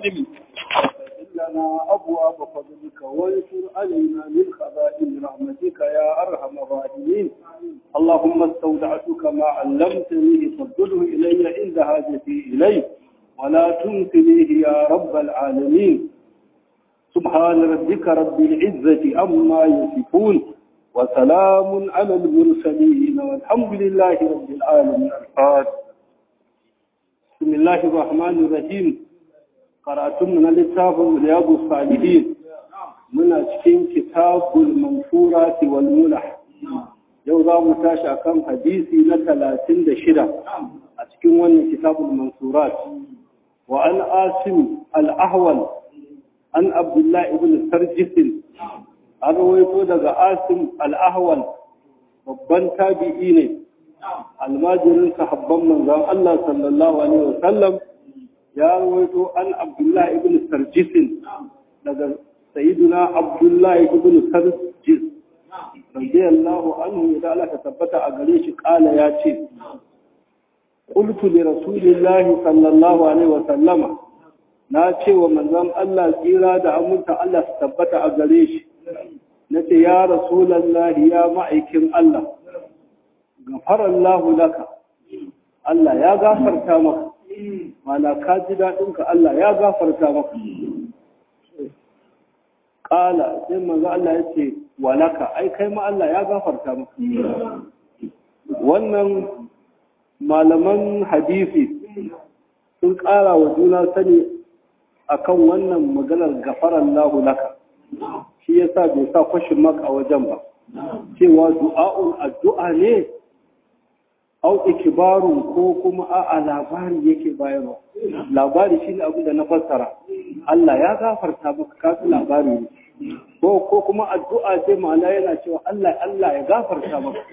العلم لنا أبواب فضلك وانشر علينا من خزائن رحمتك يا أرحم الراحمين اللهم استودعتك ما علمتني فضله إلي عند حاجتي إليه ولا تنسنيه يا رب العالمين سبحان ربك رب العزة عما يصفون وسلام على المرسلين والحمد لله رب العالمين الفاتح بسم الله الرحمن الرحيم قرأتم من الكتاب رياض الصالحين من cikin kitabul mansurat wal mulah yau za mu tashi akan hadisi na 36 a cikin wannan kitabul mansurat wa an asim al-ahwal an abdullah ibn sarjis an rawaito daga asim al-ahwal babban tabi'i ne almajirin sahabban manzon Allah sallallahu alaihi wasallam ya rawaito an Abdullah ibn Sarjis daga sayyiduna Abdullah ibn Sarjis radiyallahu anhu da Allah ta tabbata a gare shi kala ya ce qultu li rasulillah sallallahu alaihi wasallama na ce wa manzon Allah tsira da aminta Allah ta tabbata a gare shi nace ya rasulullahi ya ma'aikin Allah gafarar lahu laka Allah ya gafarta maka mana ka ji daɗinka Allah ya gafarta maka ƙala sai manzo Allah ya ce walaka ai kai ma Allah ya gafarta maka wannan malaman hadisi sun ƙara wa juna sani akan wannan maganar gafarar lahu laka shi yasa bai sa kwashin maka a wajen ba cewa du'a'un addu'a ne au ikibarun ko kuma a labari yake bayarwa labari shi ne abu da na fassara Allah ya gafarta maka kasu labari ne ko ko kuma addu'a ce ma'ana yana cewa Allah Allah ya gafarta maka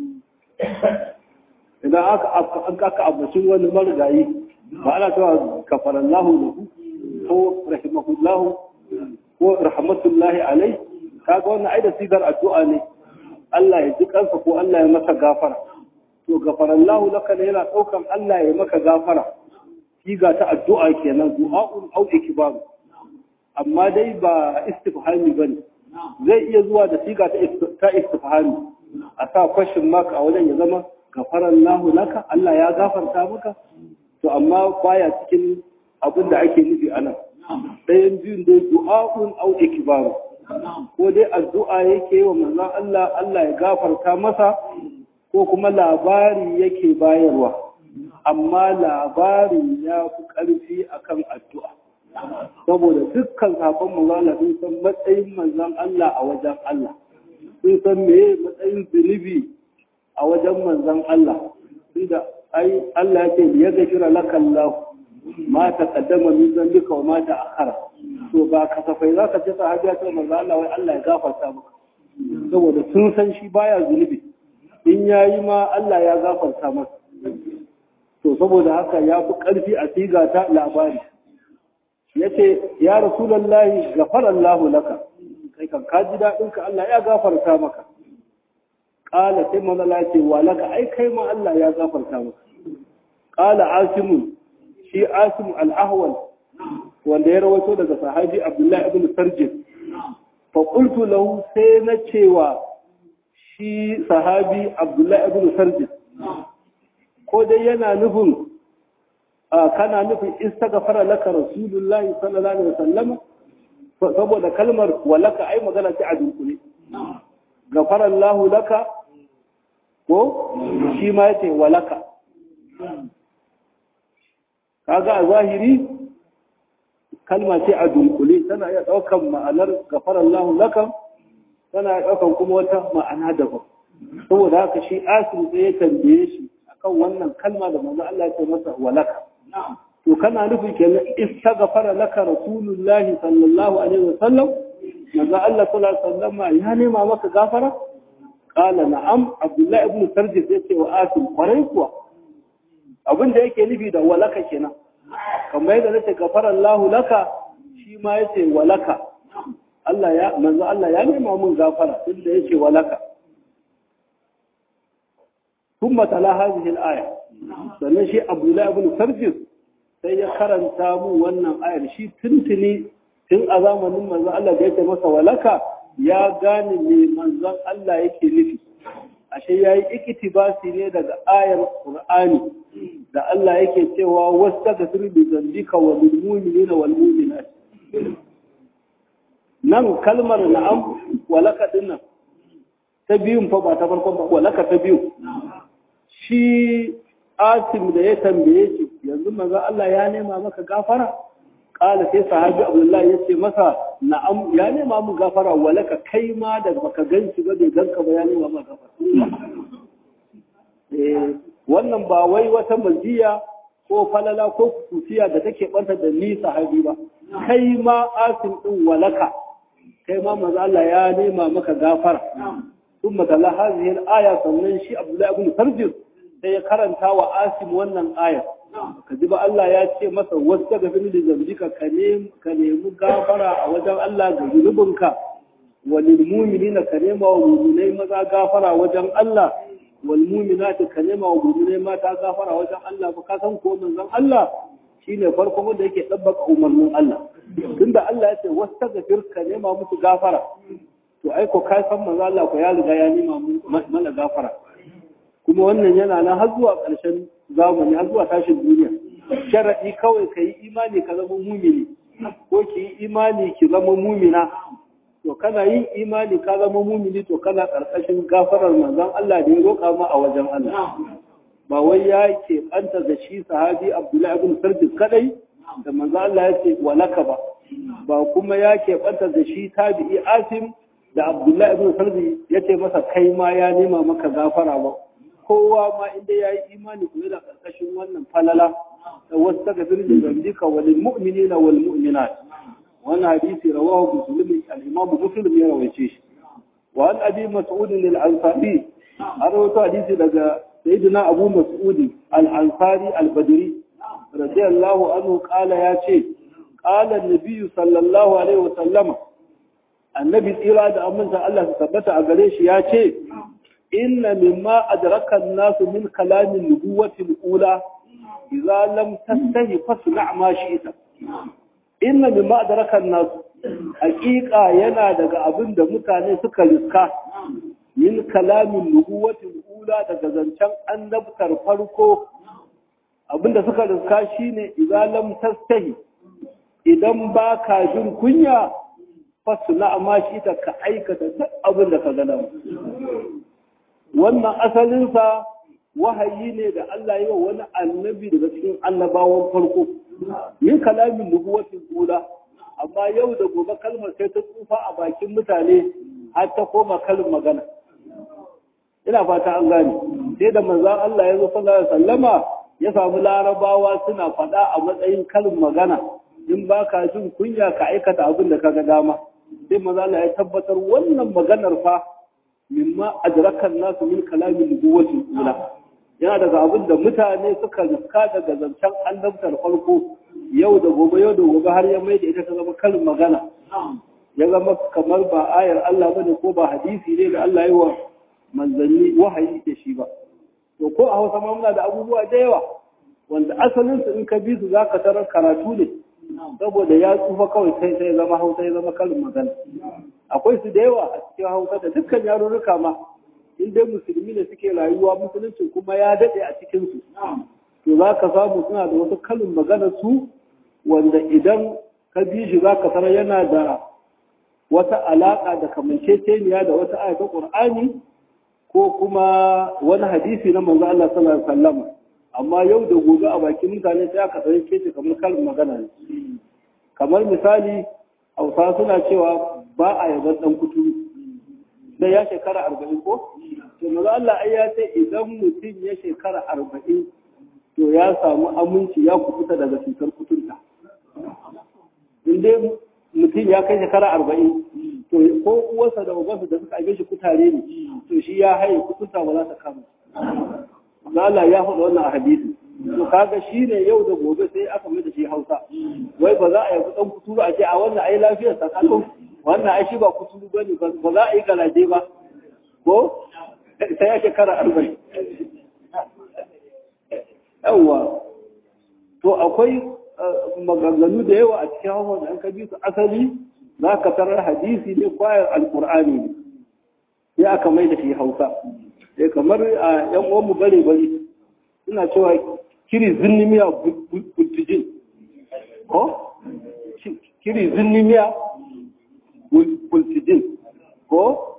idan aka an aka abbacin wani marigayi ba ana cewa kafarallahu lahu ko rahimahullahu ko rahmatullahi alai kaga wannan ai da sigar addu'a ne Allah ya ji kansa ko Allah ya masa gafara to gafarallahu laka ne yana daukan Allah ya maka gafara siga ta addu'a kenan du'a'un au ikbar amma dai ba istifhami bane zai iya zuwa da siga ta istifhami a sa question mark a wajen ya zama gafarallahu laka Allah ya gafarta maka to amma baya cikin abin da ake nufi anan ɗayan biyun dai du'a'un au ikbar ko dai addu'a yake wa manzon Allah Allah ya gafarta masa ko kuma labari yake bayarwa amma labari ya fi ƙarfi akan addu'a saboda dukkan sabon manzon sun san matsayin manzon Allah a wajen Allah sun san meye matsayin zunubi a wajen manzon Allah tunda ai Allah yake ya gafira lakallahu ma ta kaddama min zambika wa ma ta akhara to ba kasafai za ka ce sahabiya ta manzo Allah wai Allah ya gafarta maka saboda sun san shi baya zunubi in yayi ma Allah ya gafarta masa to saboda haka ya fi karfi a siga ta labari yace ya rasulullahi ghafarallahu laka kai kan ka ji dadin ka Allah ya gafarta maka qala sai manzo Allah ce wa laka ai kai ma Allah ya gafarta maka qala asimun shi asim al-ahwal wanda ya rawato daga sahabi abdullahi ibn sarjis fa qultu lahu sai na cewa shi sahabi abdullahi ibn sarjis ko dai yana nufin kana nufin istaghfara laka rasulullahi sallallahu alaihi wasallam saboda kalmar walaka ai magana ce a dunkule gafara Allah laka ko shi ma yace walaka kaga a zahiri kalma ce a dunkule tana iya ɗaukan ma'anar gafara Allah laka tana iya ɗaukan kuma wata ma'ana daban saboda haka shi asim sai ya tambaye shi akan wannan kalma da manzo Allah ya ce masa walaka to kana nufin kenan istaghfara laka rasulullahi sallallahu alaihi wasallam manzo Allah sallallahu alaihi wasallam ya nema maka gafara qala na'am abdullahi ibn sarjis yace wa asim kwarai kuwa abin da yake nufi da walaka kenan kamar yadda nace gafara Allah laka shi ma yace walaka Allah ya manzo Allah ya nema mun gafara tunda yace walaka ثم تلا هذه الآية sannan shi abdullahi ibn sarjis sai ya karanta mu wannan ayar shi tuntuni tun a zamanin manzon Allah da yake masa walaka ya gane me manzon Allah yake nufi ashe yayi iktibasi ne daga ayar Qur'ani da Allah yake cewa wastaghfir bi dhanbika wa lil mu'minina wal mu'minat nan kalmar na'am walaka dinnan ta biyun fa ba ta farkon ba walaka ta biyu shi asim da ya tambaye shi yanzu manzo Allah ya nema maka gafara kala sai sahabi abdullahi ya ce masa na'am ya nema mu gafara walaka kai ma da baka ganci ba bai ganka ba ya nema maka gafara eh wannan ba wai wata maziya ko falala ko kusiya da take banta da ni sahabi ba kai ma asim din walaka kai ma manzo Allah ya nema maka gafara ثم تلا هذه الآية sannan shi Abdullahi ibn Sarjis sai ya karanta wa Asim wannan aya kajiba Allah ya ce masa wasta ga fili da zambika ka nemi gafara a wajen Allah ga zunubinka wal mu'minina ka nema wa mu'minai maza gafara wajen Allah wal mu'minati ka nema wa mu'minai mata gafara wajen Allah ba ka san ko manzon Allah shine farkon wanda yake dabbaka umarnin Allah tunda Allah ya ce wasta ga ka nema musu gafara to ai ko kai san manzo Allah ko ya riga ya nima mana gafara kuma wannan yana nan har zuwa ƙarshen zamani har zuwa tashin duniya sharadi kawai ka yi imani ka zama mumini ko ki yi imani ki zama mumina to kana yin imani ka zama mumini to kana ƙarƙashin gafarar manzon Allah da ya roƙa ma a wajen Allah ba wai ya ke ɓanta da shi sahabi Abdullahi ibn Sarjis kadai da manzo Allah ya ce walaka ba ba kuma ya ke ɓanta da shi tabi'i Asim da Abdullahi ibn Sarbi ya ce masa kai ma ya nema maka gafara ba kowa ma inda ya yi imani kuma da ƙarƙashin wannan falala da wasu daga birnin zambika wal mu'minina wal mu'minat wannan hadisi rawahu muslim al-imam muslim ya rawaice shi wa an abi mas'ud al-ansari an rawaito hadisi daga sayyidina abu mas'ud al-ansari al-badri radiyallahu anhu qala ya ce qala an-nabi sallallahu alaihi wa sallama annabi tsira da aminta Allah su tabbata a gare shi ya ce inna mimma adraka an-nasu min kalamin nubuwati al-ula idza lam tastahi fasna' ma shi'ta inna mimma adraka an-nasu haqiqa yana daga abin da mutane suka riska min kalamin nubuwati al-ula daga zancen annabtar farko abinda suka riska shine idza lam tastahi idan baka jin kunya fasu na amma shi ta ka aikata duk abin da ka gada wannan asalinsa wahayi ne da Allah yi wa wani annabi daga cikin annabawan farko yin kalamin nubuwatin kula amma yau da gobe kalmar sai ta tsufa a bakin mutane har ta koma kalin magana ina fata an gane sai da manzan Allah ya zo sallallahu alaihi wasallama ya samu larabawa suna faɗa a matsayin kalin magana in ba ka jin kunya ka aikata abin da ka ga dama sai maza Allah ya tabbatar wannan maganar fa mimma adrakan nasu min kalamin nubuwati ula yana daga abin da mutane suka riska daga zancen annabtar farko yau da gobe yau da gobe har ya mai da ita ta zama karin magana ya zama kamar ba ayar Allah bane ko ba hadisi ne da Allah yi wa manzanni wahayi da shi ba to ko a Hausa ma muna da abubuwa da yawa wanda asalin su in ka bi su zaka tarar karatu ne saboda ya tsufa kawai sai sai zama hausa ya zama kalin magana akwai su da yawa a cikin hausa da dukkan yarurruka ma in dai musulmi ne suke rayuwa musulunci kuma ya daɗe a cikin su to za ka samu suna da wasu kalin magana su wanda idan ka bi shi za ka sanar yana da wata alaƙa da kamanceceniya da wata ayata ƙur'ani ko kuma wani hadisi na manzo Allah sallallahu alaihi wasallam amma yau da gobe a bakin mutane sai aka ɗauke shi kamar kalin magana ne kamar misali hausa suna cewa ba a yaban ɗan kuturu sai ya shekara arba'in ko to maza Allah ai ya ce idan mutum ya shekara arba'in to ya samu aminci ya kufuta daga cutar kuturta in dai mutum ya kai shekara arba'in to ko uwarsa da ubansa da suka aibe shi kutare ne to shi ya haye kuturta ba za ta kama Allah ya faɗa wannan a hadisi to kaga shi ne yau da gobe sai aka mai da shi Hausa wai ba za a yi dan kuturu a ce a wannan ai lafiyar sa kaga wannan ai shi ba kuturu bane ba za a yi galaje ba ko sai ya shekara arba'in yawwa to akwai maganganu da yawa a cikin hawa da an ka bi su asali za ka tarar hadisi ne kwayar alkur'ani ne sai aka mai da shi hausa sai kamar a yan uwanmu bare bare suna cewa kiri zinnimiya bultijin ko kiri zinnimiya bultijin ko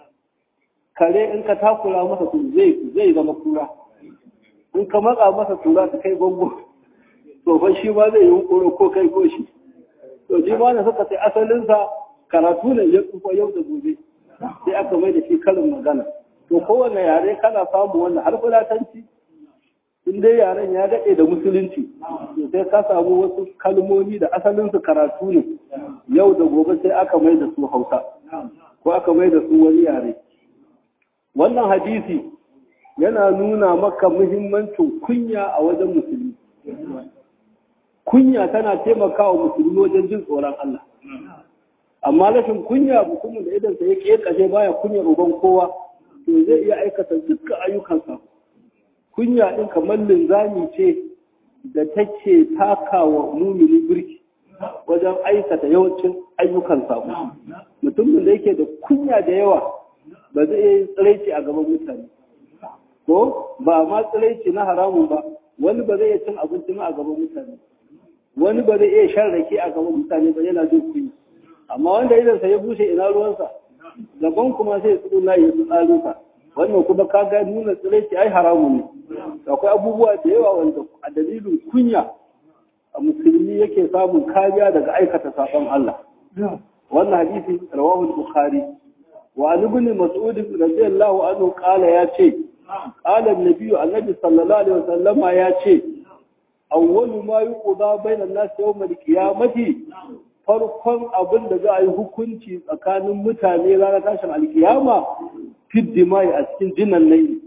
kare in ka takura masa su zai zai zama kura in ka matsa masa tura ta kai bango to fa shi ba zai yi hukuro ko kai ko shi to ji ma suka sai asalinsa karatu ne ya tsufa yau da gobe sai aka mai da shi karin magana to kowane yare kana samu wannan har fulatanci in dai yaren ya daɗe da musulunci to sai ka samu wasu kalmomi da asalinsu karatu ne yau da gobe sai aka mai da su hausa ko aka mai da su wani yare wannan hadisi yana nuna maka muhimmancin kunya a wajen musulmi kunya tana taimakawa musulmi wajen jin tsoron Allah amma rashin kunya mutumin da idan sa yake kashe baya kunyar uban kowa to zai iya aikata dukkan ayyukansa kunya din kamar linzami ce da take takawa mumini birki wajen aikata yawancin ayyukan sabo mutumin da yake da kunya da yawa ba zai iya tsiraici a gaban mutane ko ba ma tsiraici na haramun ba wani ba zai iya cin abinci ma a gaban mutane wani ba zai iya shan rake a gaban mutane ba yana jin kunya amma wanda idan sa ya bushe ina ruwansa gaban kuma sai ya na ya tsaro ka wannan kuma ka ga nuna tsiraici ai haramun ne akwai abubuwa da yawa wanda a dalilin kunya a musulmi yake samun kariya daga aikata sabon Allah wannan hadisi rawahu bukhari wa an ibn mas'ud radiyallahu anhu qala ya ce qala an-nabi annabi sallallahu alaihi wasallam ya ce awwalu ma yuqda bainan nas yawm al-qiyamati farkon abin da za a yi hukunci tsakanin mutane ranar tashin alkiyama fiddimai a cikin jinan laili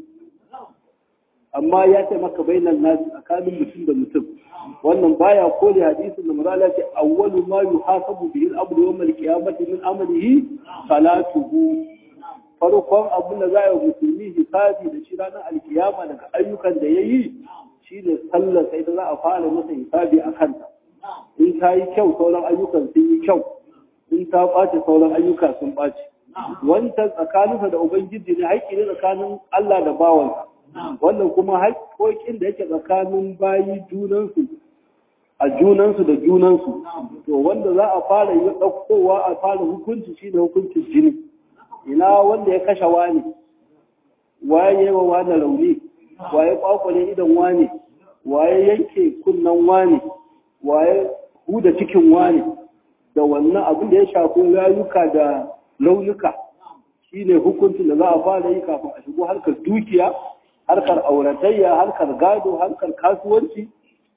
amma ya ce maka bainan nas tsakanin mutum da mutum wannan baya kore hadisin da mazala ce awwalu ma yuhasabu bihi al-abdu yawm al-qiyamati min amalihi salatuhu farkon abin da za a yi musulmi hisabi da shi ranar alkiyama daga ayyukan da ya yi shi ne sallar sai da za a fara masa hisabi a kanta in ta yi kyau sauran ayyukan sun yi kyau in ta ɓace sauran ayyuka sun ɓace wancan tsakaninsa da ubangiji ne haƙƙi ne tsakanin Allah da bawansa wannan kuma haƙƙoƙin da yake tsakanin bayi junansu a junansu da junansu to wanda za a fara yi ɗaukowa a fara hukunci shi ne hukuncin jini ina wanda ya kashe wani waye yi wa wani rauni waye kwakwale idan wani waye yanke kunnan wani waye huda cikin wani da wannan abin da ya shafi rayuka da launuka shine hukuncin da za a fara yi kafin a shigo harkar dukiya harkar auratayya harkar gado harkar kasuwanci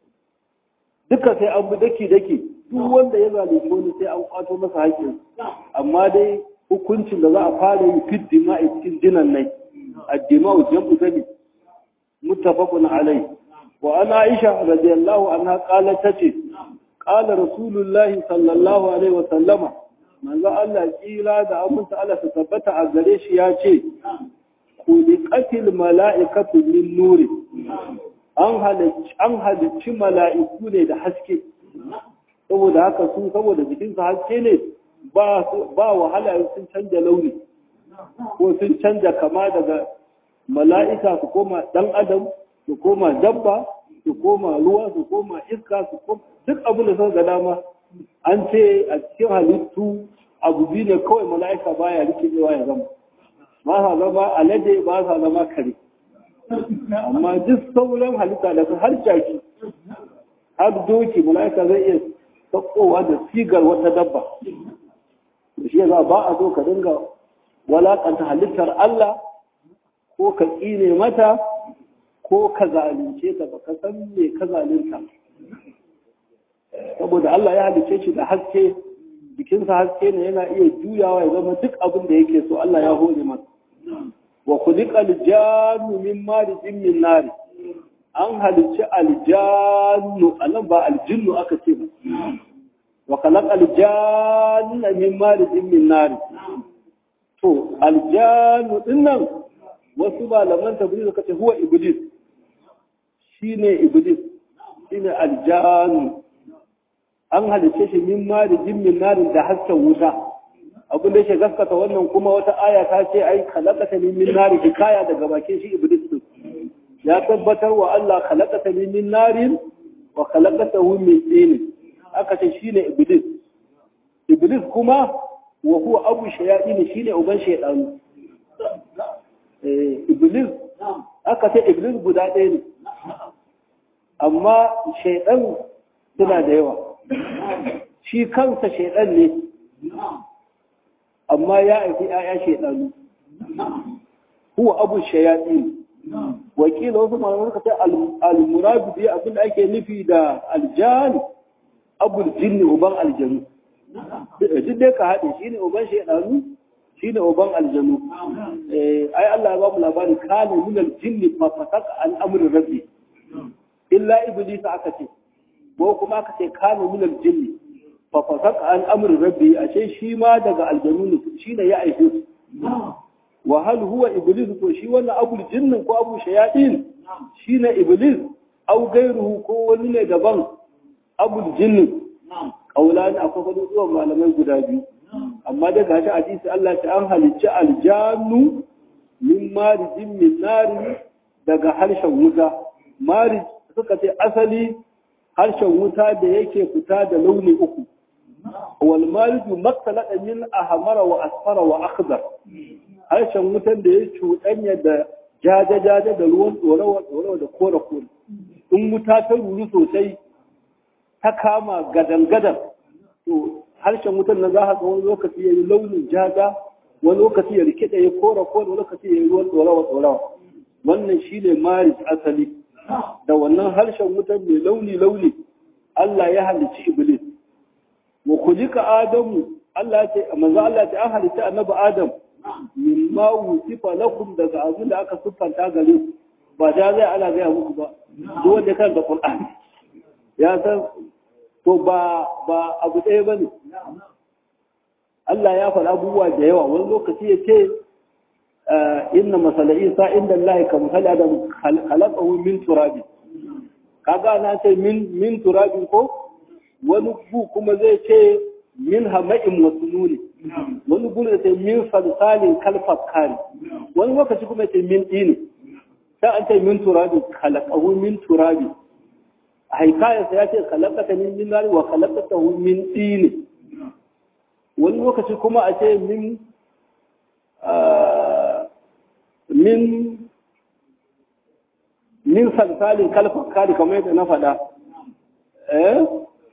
duka sai an bi daki daki duk wanda ya zalunci wani sai an kwato masa haƙƙin amma dai hukuncin da za a fara yi fit dima'i cikin jinan nai addima'u jam'u zabi muttafaqun alai wa ana aisha radiyallahu anha qalat tace qala rasulullahi sallallahu alaihi wa sallama manzo Allah kila da aminta Allah ta tabbata a gare shi ya ce kuliqatil mala'ikatu min nuri an halicci an halicci mala'iku ne da haske saboda haka su saboda jikinsu haske ne ba wahala sun canja launi ko sun canja kama daga mala'ika su koma ɗan adam su koma dabba su koma ruwa su koma iska su koma duk abin da sun ga dama an ce a cikin halittu abu biyu ne kawai mala'ika baya rikidewa ya zama ba sa zama alade ba sa zama kare amma duk sauran halitta da har jaki har doki mala'ika zai iya sakowa da sigar wata dabba da shi za ba a so ka dinga walakanta halittar Allah ko ka tsine mata ko ka zalunce ta ba ka san me ka zalunta saboda Allah ya halice shi da haske jikinsa haske ne yana iya juyawa ya zama duk abin da yake so Allah ya hore masa wa khuliqal jannu min marijin min nar an halicci aljannu anan ba aljinnu aka ce ba wa khalaqal janna min marijin min nar to aljannu dinnan wasu malaman tabbiri suka ce huwa iblis shine iblis shine aljanu an halice shi min marijin min narin da hasken wuta abin da yake gaskata wannan kuma wata aya ta ce ai khalaqata ni min nari hikaya daga bakin shi iblis din ya tabbatar wa Allah khalaqata ni min narin wa khalaqatahu min tin aka ce shine iblis iblis kuma wa huwa abu shayatin shine uban shaydanu eh iblis aka ce iblis guda ɗaya ne amma shaydan suna da yawa shi kansa shaydan ne amma ya aiki ‘ya'ya shaidanu, huwa abu shayaɗi. Wakila wasu malamai suka ce al-murabi biya abin da ake nufi da aljani abul jinni uban aljanu. Duk dai ka haɗe shi ne uban shaidanu, shi ne uban aljanu. Ai Allah ya ba mu labarin kana min aljinni fa fasaka an amri rabbi. Illa iblis aka ce, ko kuma aka ce kana min aljinni fafasaka an amurin rabbi ashe shi ma daga aljanu ne shi ne ya aike su wa hal huwa iblis ko shi wannan abul jinnin ko abu shayatin shi ne iblis au gairuhu ko wani ne daban abul jinnin kaulani akwai wani zuwan malamai guda biyu amma daga haka hadisi Allah ta an halicci aljannu min marijin min nari daga harshen wuta marij suka ce asali harshen wuta da yake fita da launi uku والمالج مقتلق من أحمر وأصفر وأخضر harshen wutan da ya cuɗanya da jaje-jaje da ruwan tsorawa da kore-kore in wuta ta ruru sosai ta kama gadan-gadan to harshen wutan na za a ga wani lokaci ya yi launin jaja wani lokaci ya rikida ya kore-kore wani lokaci ya yi ruwan tsorawa-tsorawa wannan shi ne maris asali da wannan harshen wutan mai launi-launi Allah ya halicci Iblis wa kulika adamu Allah ce manzo Allah ce an halitta annabi Adam mimma wusifa lakum daga abin da aka siffanta gare ku ba da zai ana gaya muku ba duk wanda kan da Qur'ani ya san to ba ba abu ɗaya bane Allah ya faɗa abubuwa da yawa wani lokaci ya ce inna masala Isa inda Allah ka misali Adam khalaqahu min turabi kaga na ce min min turabin ko wani bu kuma zai ce min hama'in masnuni wani bu da ce min salsalin kalfakari wani lokaci kuma ce min dini sai an ce min turabi khalaqahu min turabi haikaya sai ya ce khalaqata min min nari wa khalaqatahu min dini wani lokaci kuma a ce min min min salsalin kalfakari kamar yadda na faɗa eh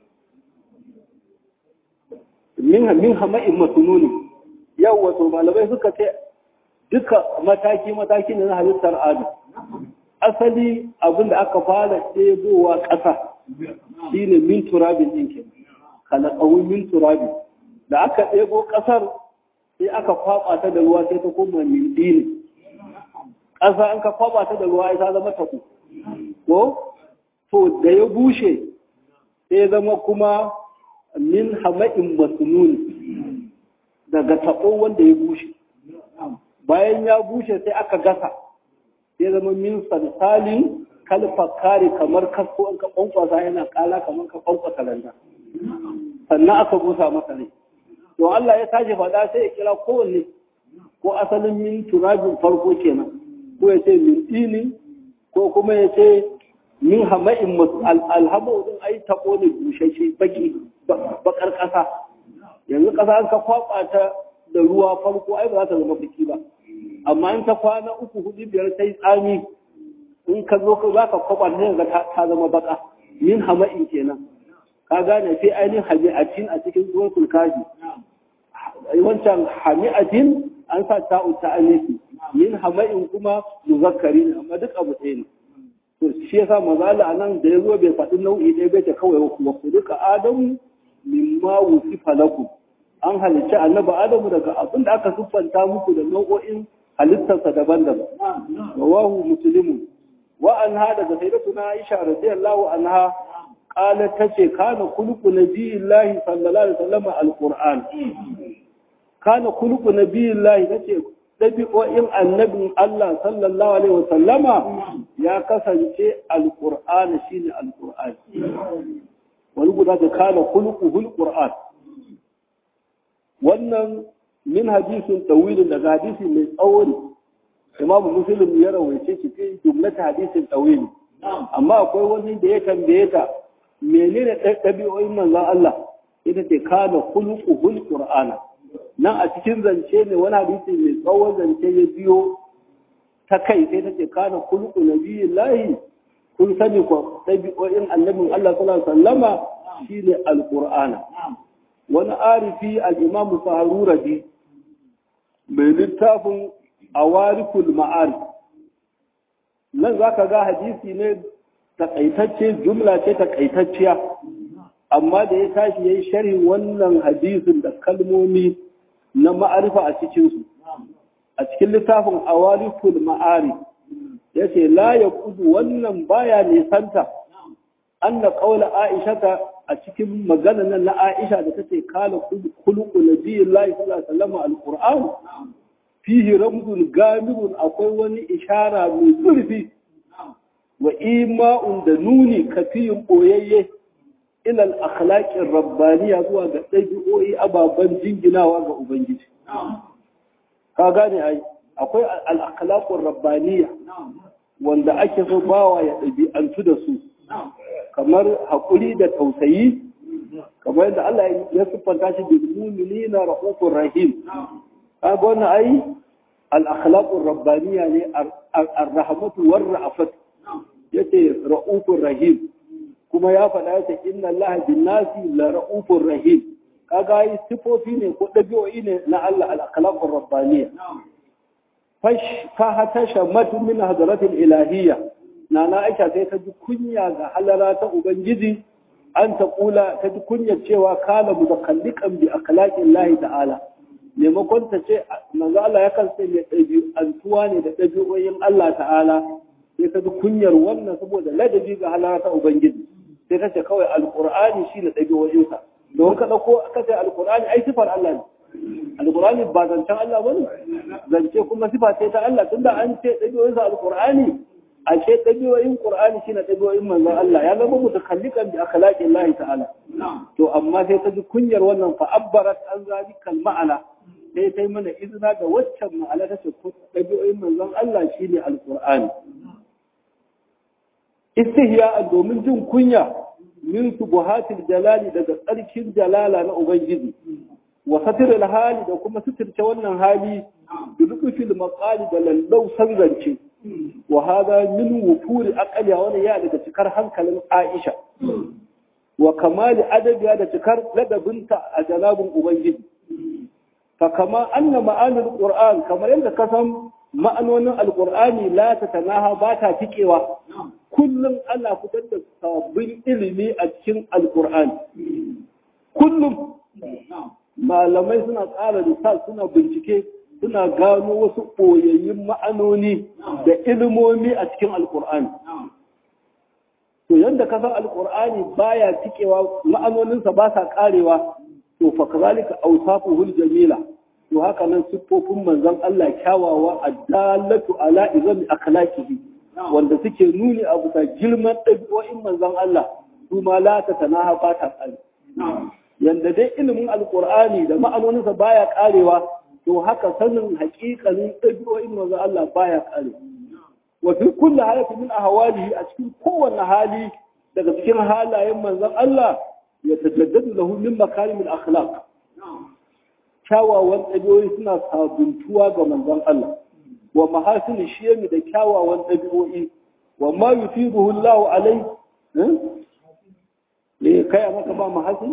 min hama'in masununi yau wato malamai suka ce duka mataki-mataki na halittar adu asali abin da aka fara ɗebowa ƙasa shi ne min turabin ɗinkin kalakawun min turabin da aka ɗebo ƙasar sai aka kwaɓa ta da ruwa sai ta koma min ɗini ƙasa an ka kwaɓa ta da ruwa ya zama taku ko to da ya bushe sai zama kuma min hama'in masnun daga taɓo wanda ya bushe bayan ya bushe sai aka gasa sai zama min salsalin kalfakari kamar kasko an ka kwankwasa yana kala kamar ka kwankwasa randa sannan aka busa masa ne to Allah ya tashi faɗa sai ya kira kowanne ko asalin min turabin farko kenan ko ya ce min ɗini ko kuma ya ce min hama'in alhamu din ai taɓo ne bushashe baki bakar ƙasa yanzu ƙasa an ka kwaɓa ta da ruwa farko ai ba za ta zama baki ba amma in ta kwana uku hudu biyar sai tsami in ka zo ka za ka kwaɓa ta ga ta zama baka min hama'in kenan ka gane sai ainihin hami'atin a cikin suratul kafi wancan hami'atin an sa ta'u ta anisi min hama'in kuma muzakkari ne amma duk abu ɗaya ne to shi yasa mazala anan da yazo bai faɗi nau'i ɗaya bai ta kawai wa kulika adamu mimma wusifa lakum an halicci annabi adamu daga abin da aka siffanta muku da nau'o'in halittarsa daban-daban rawahu muslimu wa anha daga sayyidatuna aisha radiyallahu anha qalat tace kana khuluqu nabiyillahi sallallahu alaihi wasallam alquran kana khuluqu nabiyillahi tace ɗabi'o'in annabin Allah sallallahu alaihi wa sallama ya kasance alqur'ani shine alqur'ani wani guda da kana khuluquhul qur'an wannan min hadisin tawilin daga hadisi mai tsawo ne imam muslim ya rawaice shi fi jumlata hadisin tawili amma akwai wani da ya tambaye ta menene ɗabi'o'in manzon Allah ita ce kana khuluquhul qur'ana nan a cikin zance ne wani hadisi mai tsawon zance ya biyo ta kai sai ta ce kana khuluqu nabiyillahi kun sani ko ɗabi'o'in annabin Allah sallallahu alaihi wasallama shine alqur'ana wani arifi al-imamu saharurabi mai littafin awarikul ma'arif nan za ka ga hadisi ne takaitacce jumla ce takaitacciya amma da ya tashi ya yi sharhin wannan hadisin da kalmomi na ma'arifa a cikinsu a cikin littafin awarikul ma'arif ya ce la ya kudu wannan baya nisanta an na ƙaula aishata a cikin magana nan na aisha da ta ce kala kuluku na biyin layi sallallahu alaihi fihi ramzun gamirun akwai wani ishara mai zurfi wa ima'un da nuni kafiyin ɓoyayye ilal akhlaqin rabbaniya zuwa ga ɗabi'o'i ababen jinginawa ga ubangiji ka gane ai akwai al rabbaniya wanda ake so bawa ya ɗabi'antu da su kamar haƙuri da tausayi kamar yadda Allah ya siffanta shi bil mu'minina rahufur rahim kaga wannan ai al-akhlaqur rabbaniya ne ar-rahmatu war ra'afat yace ra'ufur rahim kuma ya faɗa yace inna Allah bin nasi la ra'ufur rahim kaga ai sifofi ne ko dabi'o'i ne na Allah al-akhlaqur rabbaniya fash fa hatasha matu min hadratil ilahiyya nana Aisha sai ta ji kunya ga halara ta ubangiji an ta kula ta ji kunya cewa kala mutakalliqan bi akhlaqin Allah ta'ala maimakon ta ce manzo Allah ya kansa mai ɗabi'antuwa ne da ɗabi'oyin Allah ta'ala sai ta ji kunyar wannan saboda ladabi ga halara ta ubangiji sai ta ce kawai alqur'ani shi ne ɗabi'oyinsa don ka ɗauko aka ce alqur'ani ai sifar Allah ne alqur'ani ba zancen Allah bane zance kuma sifa ce ta Allah tunda an ce ɗabi'oyinsa alqur'ani a ce ɗabi'oyin qur'ani shine ɗabi'oyin manzon Allah ya zama mutakallikan bi akhlaqin Allah ta'ala to amma sai ta ji kunyar wannan fa abbarat an zalikal ma'ana sai ta yi mana izina ga waccan ma'ana ta ce ɗabi'oyin manzon Allah shine alqur'ani istihya domin jin kunya min subuhatil jalali daga tsarkin jalala na ubangiji wa satiril hali da kuma suturce wannan hali da lukufil maqali da lallau zance wa hada min wufuri aqliya wani ya daga cikar hankalin Aisha wa kamali adabiya da cikar ladabinta a janabin ubangiji fa kama anna ma'anil qur'an kamar yadda ka san ma'anonin alqur'ani la tatanaha ba ta tikewa kullum ana fitar da sabbin ilimi a cikin alqur'ani kullum malamai suna ƙara lissa suna bincike suna gano wasu ɓoyayyun ma'anoni da ilimomi a cikin alƙur'ani to yadda ka san alƙur'ani baya tikewa ma'anoninsa ba sa ƙarewa to fa kazalika awsafuhul jamila to haka nan siffofin manzon Allah kyawawa addallatu ala izami akhlaqihi wanda suke nuni a bisa girman ɗabi'o'in manzon Allah su ma la ta tanaha ba ta tsari yanda dai ilimin alkur'ani da ma'anoninsa baya karewa to haka sanin haƙiƙanin ɗabi'o'in manzo Allah baya kare wa fi kulli halati min ahwalihi a cikin kowanne hali daga cikin halayen manzon Allah ya tajaddadu lahu min makarimil akhlaq kyawawan ɗabi'o'i suna sabuntuwa ga manzon Allah wa mahasin shiyami da kyawawan ɗabi'o'i wa ma yufiduhu Allahu alai eh kai maka ba mahasin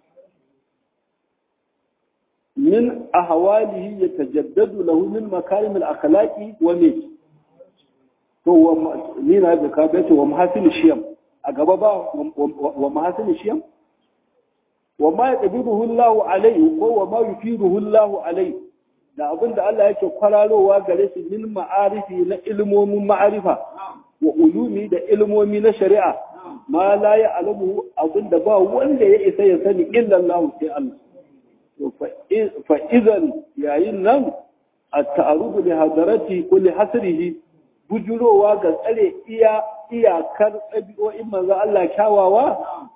من أهواله يتجدد له من مكارم الأخلاق ومن هو مين هذا كابت ومحاسن الشيم أقبضا ومحاسن الشيم وما يتبيضه الله عليه وما يفيده الله عليه da abin da Allah yake kwararowa gare shi min ma'arifi na ilmomin ma'arifa wa ulumi da ilmomi na shari'a ma la ya alamu abin da ba wanda ya isa ya sani illa Allah sai Allah fa'izan yayin nan at-ta'arudu li hadarati kulli hasrihi bujurowa ga tsare iya iyakar ɗabi'o'in manzo Allah kyawawa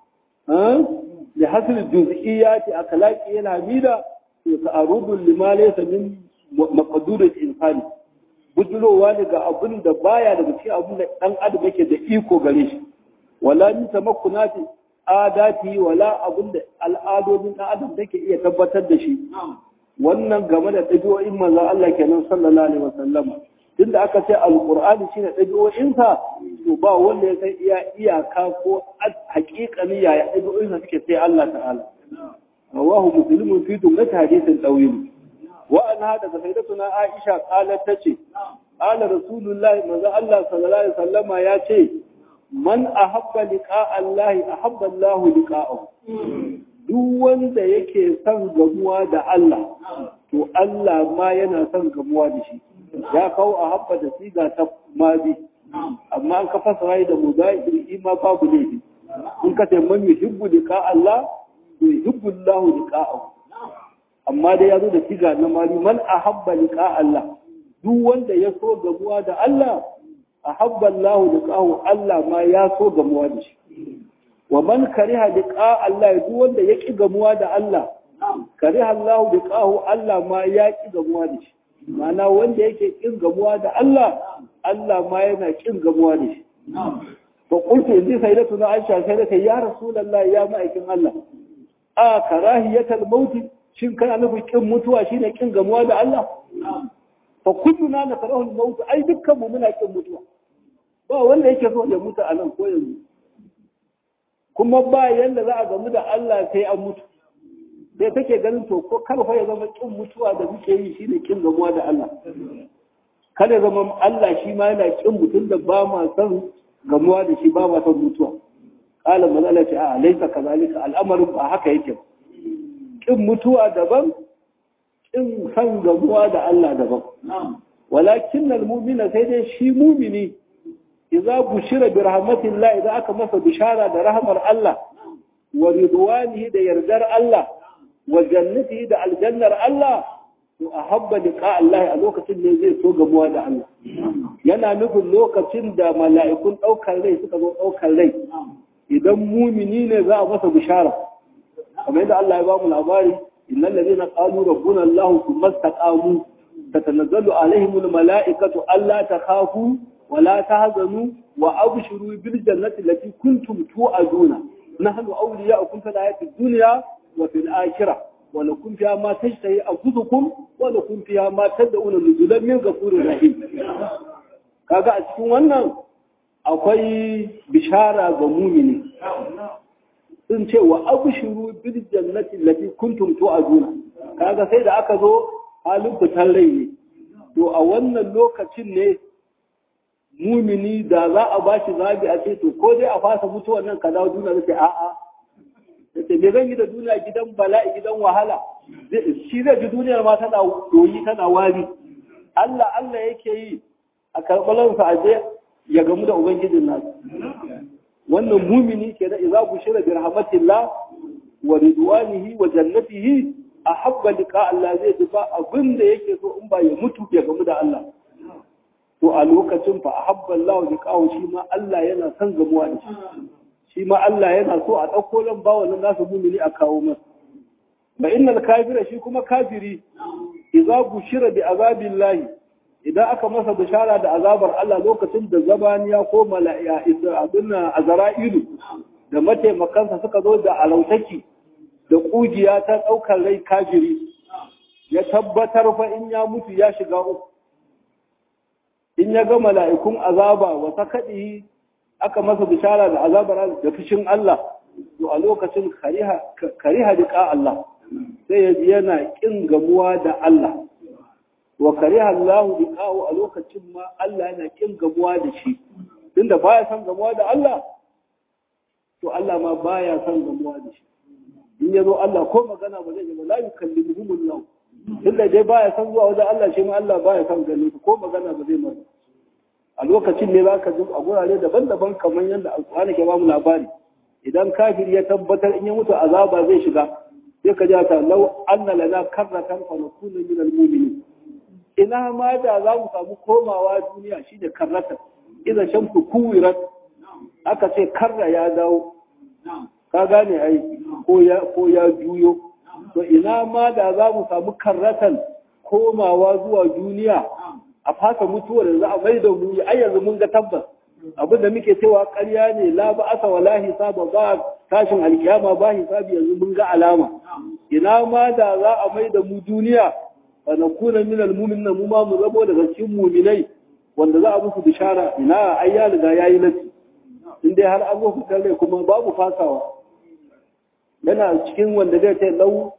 li hasri juz'iyyati akhlaqi yana mida to ta'arudu lima laysa min maqduril insani bujurowa ne ga abin da baya daga cikin abin da dan adam yake da iko gare shi wala min tamakkunati adati wala abin da al'adodin dan adam take iya tabbatar da shi wannan game da ɗabi'o'in manzon Allah kenan sallallahu alaihi wasallam tunda aka ce alqur'ani shine ɗabi'o'insa to ba wanda ya san iya iyaka ko haƙiƙani yaya ɗabi'o'insa suke sai Allah ta'ala rawahu muslimun fi jumlat hadithin tawil wa anha daga sayyidatuna Aisha qalat tace qala rasulullahi manzo Allah sallallahu alaihi wasallama ya ce man ahabba liqa Allah ahabba Allah liqa'ahu duk wanda yake son gamuwa da Allah to Allah ma yana son gamuwa da shi ya kawo ahabba da siga ta mazi amma an ka fasara da mudahir ima babu laifi in ka ce man yuhibbu liqa Allah yuhibbu Allah liqa'ahu amma dai ya zo da siga na mali man ahabba liqa Allah duk wanda ya so gamuwa da Allah ahabba Allah liqa'ahu Allah ma ya so gamuwa da shi wa man kariha liqa Allah duk wanda ya ki gamuwa da Allah kariha Allah liqa'ahu Allah ma ya ki gamuwa da shi ma'ana wanda yake kin gamuwa da Allah Allah ma yana kin gamuwa da shi fa qultu inni sayyidatuna Aisha sai da ya rasulullah ya ma'aikin Allah a karahiyatal maut shin kana nufin kin mutuwa shine kin gamuwa da Allah fa kulluna nakrahu al-maut ai dukkan mu muna kin mutuwa ba wanda yake so ya mutu a nan ko yanzu kuma ba yanda za a gamu da Allah sai an mutu sai kake ganin to ko karfa ya zama kin mutuwa da muke yi shine kin gamuwa da Allah kada ya zama Allah shi ma yana kin mutum da ba ma son gamuwa da shi ba ma son mutuwa qala mazala ce a laisa kazalika al'amarin ba haka yake kin mutuwa daban kin san gamuwa da Allah daban walakin al-mu'mina sai dai shi mu'mini idza bushira bi rahmatillah idan aka masa bishara da rahmar Allah wa ridwanihi da yardar Allah wa jannatihi da aljannar Allah to ahabba liqa Allah a lokacin ne zai so gamuwa da Allah yana nufin lokacin da mala'ikun daukar rai suka zo daukar rai idan mumini ne za a masa bishara kamar yadda Allah ya ba mu labari innal ladina qalu rabbuna Allah thumma istaqamu tatanazzalu alaihim almala'ikatu alla takhafu wa la tahzanu wa abshiru bil jannati allati kuntum tu'aduna nahnu awliya'ukum fil hayati dunya wa fil akhirah wa lakum fiha ma tashtahi anfusukum wa lakum fiha ma tad'una nuzulan min ghafurir rahim kaga a cikin wannan akwai bishara ga mumini sun ce wa abshiru bil jannati allati kuntum tu'aduna kaga sai da aka zo halin fitar rai ne to a wannan lokacin ne mumini da za a bashi zabi a ce to ko dai a fasa mutuwar nan ka dawo duniya sai a'a sai me zan yi da duniya gidan bala'i gidan wahala shi zai ji duniyar ma tana doyi tana wari Allah Allah yake yi a karɓalansa a je ya gamu da ubangijin nasu wannan mumini ke da idza bushira bi rahmatillah wa ridwanihi wa jannatihi ahabba liqa Allah zai ji ba abin da yake so in ba ya mutu ya gamu da Allah to a lokacin fa ahabba Allah liqahu shi ma Allah yana son gamuwa da shi shi ma Allah yana so a dauko lan ba wannan nasu mumini a kawo masa ba innal kafira shi kuma kafiri idza bushira bi azabillahi idan aka masa bishara da azabar Allah lokacin da zabaniya ko mala'iya abin azara'ilu da mataimakansa suka zo da alautaki da ƙugiya ta ɗaukar rai kafiri ya tabbatar fa in ya mutu ya shiga uku in ya ga mala'ikun azaba wata kaɗi aka masa bishara da azabar da fushin Allah to a lokacin kariha liƙa Allah sai ya ji yana ƙin gamuwa da Allah wa kariha Allah liqa'u a lokacin ma Allah yana kin gamuwa da shi tunda baya son gamuwa da Allah to Allah ma baya son gamuwa da shi in yazo Allah ko magana ba zai yi ba la yukallimuhum Allah tunda dai baya son zuwa wajen Allah shi ma Allah baya son ganin ko magana ba zai masa a lokacin ne zaka ji a gurare daban-daban kamar yadda Alƙur'ani ke ba mu labari idan kafiri ya tabbatar in ya mutu azaba zai shiga sai ka ji ta law anna lana karratan fa nakuna min al-mu'minin ina ma da za mu samu komawa duniya shine karrata idan shamsu kuwirat aka ce karra ya dawo ka gane ai ko ya ko ya juyo to ina ma da za mu samu karratan komawa zuwa duniya a fasa mutuwar da za a mai da mu ai yanzu mun ga tabbas abin da muke cewa ƙarya ne la ba asa wala hisaba ba tashin alkiyama ba hisabi yanzu mun ga alama ina ma da za a mai da mu duniya fa nakuna min almu'minin mu ma mu zabo daga cikin mu'minai wanda za a musu bishara ina ai ya riga yayi nasi in dai har an zo fitar rai kuma babu fasawa yana cikin wanda zai ce lau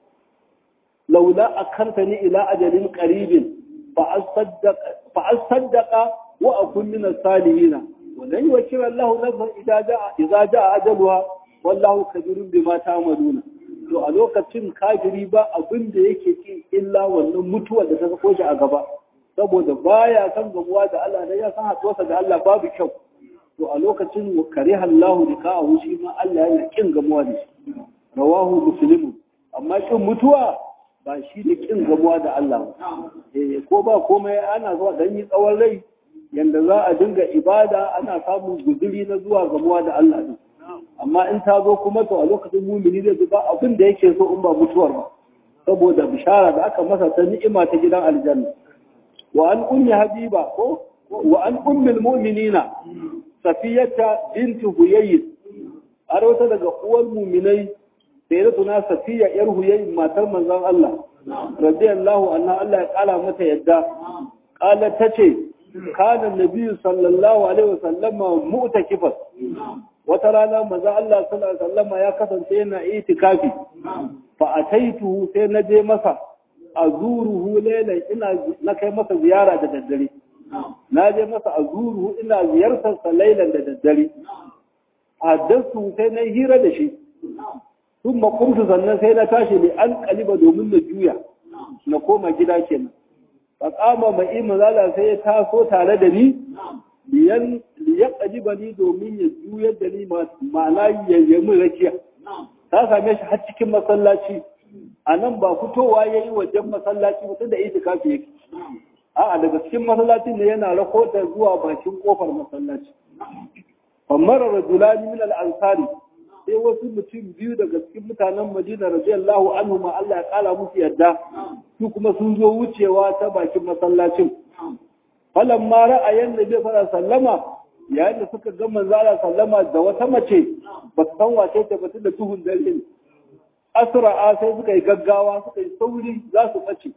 laula akartani ila ajalin qaribin fa asaddaqa fa asaddaqa wa akun min as-salihin ولن يوكل الله نفسا إذا جاء إذا جاء أجلها والله خبير بما تعملون to a lokacin kafiri ba abin da yake ci illa wannan mutuwar da ta sako shi a gaba saboda baya san gamuwa da Allah da ya san haɗuwarsa da Allah babu kyau to a lokacin kare Allahu da ka shi ma Allah yana kin gamuwa da shi rawahu muslimun amma kin mutuwa ba shi da kin gamuwa da Allah eh ko ba komai ana zuwa dan yi tsawon rai yanda za a dinga ibada ana samun guduri na zuwa gamuwa da Allah din amma in ta zo kuma to a lokacin mumini zai ba abin da yake so in ba mutuwar ba saboda bishara da aka masa ta ni'ima ta gidan aljanna wa an ummi habiba ko wa an ummil mu'minina safiyata bint huyayy har wata daga uwar muminai sai da tuna safiya yar huyayy matar manzon Allah radiyallahu anha Allah ya kala mata yadda qala tace kana nabi sallallahu alaihi wasallama mu'takifan wata rana maza Allah sallallahu alaihi wasallama ya kasance yana itikafi fa ataituhu sai na je masa azuruhu laylan ina na kai masa ziyara da daddare na je masa azuruhu ina ziyartar sa laylan da daddare haddasu sai na hira da shi sun makumtu sannan sai na tashi ne an kaliba domin na juya na koma gida kenan fa kama mai mazala sai ya taso tare da ni liyan liyan ni domin ya juyar da ni ma'ana ya yi rakiya ta same shi har cikin masallaci a nan ba fitowa ya yi wajen masallaci mutum da itikafi yake a'a daga cikin masallacin ne yana rahotar zuwa bakin kofar masallaci famar rajulani min al-ansari sai wasu mutum biyu daga cikin mutanen Madina radiyallahu anhu ma Allah ya kala musu yadda su kuma sun zo wucewa ta bakin masallacin falan ma ra'ayin nabi sallallahu sallama yayin da suka ga manzo Allah sallama da wata mace ba su san wace ta batun da tuhun dare ne asra'a sai suka yi gaggawa suka yi sauri za su bace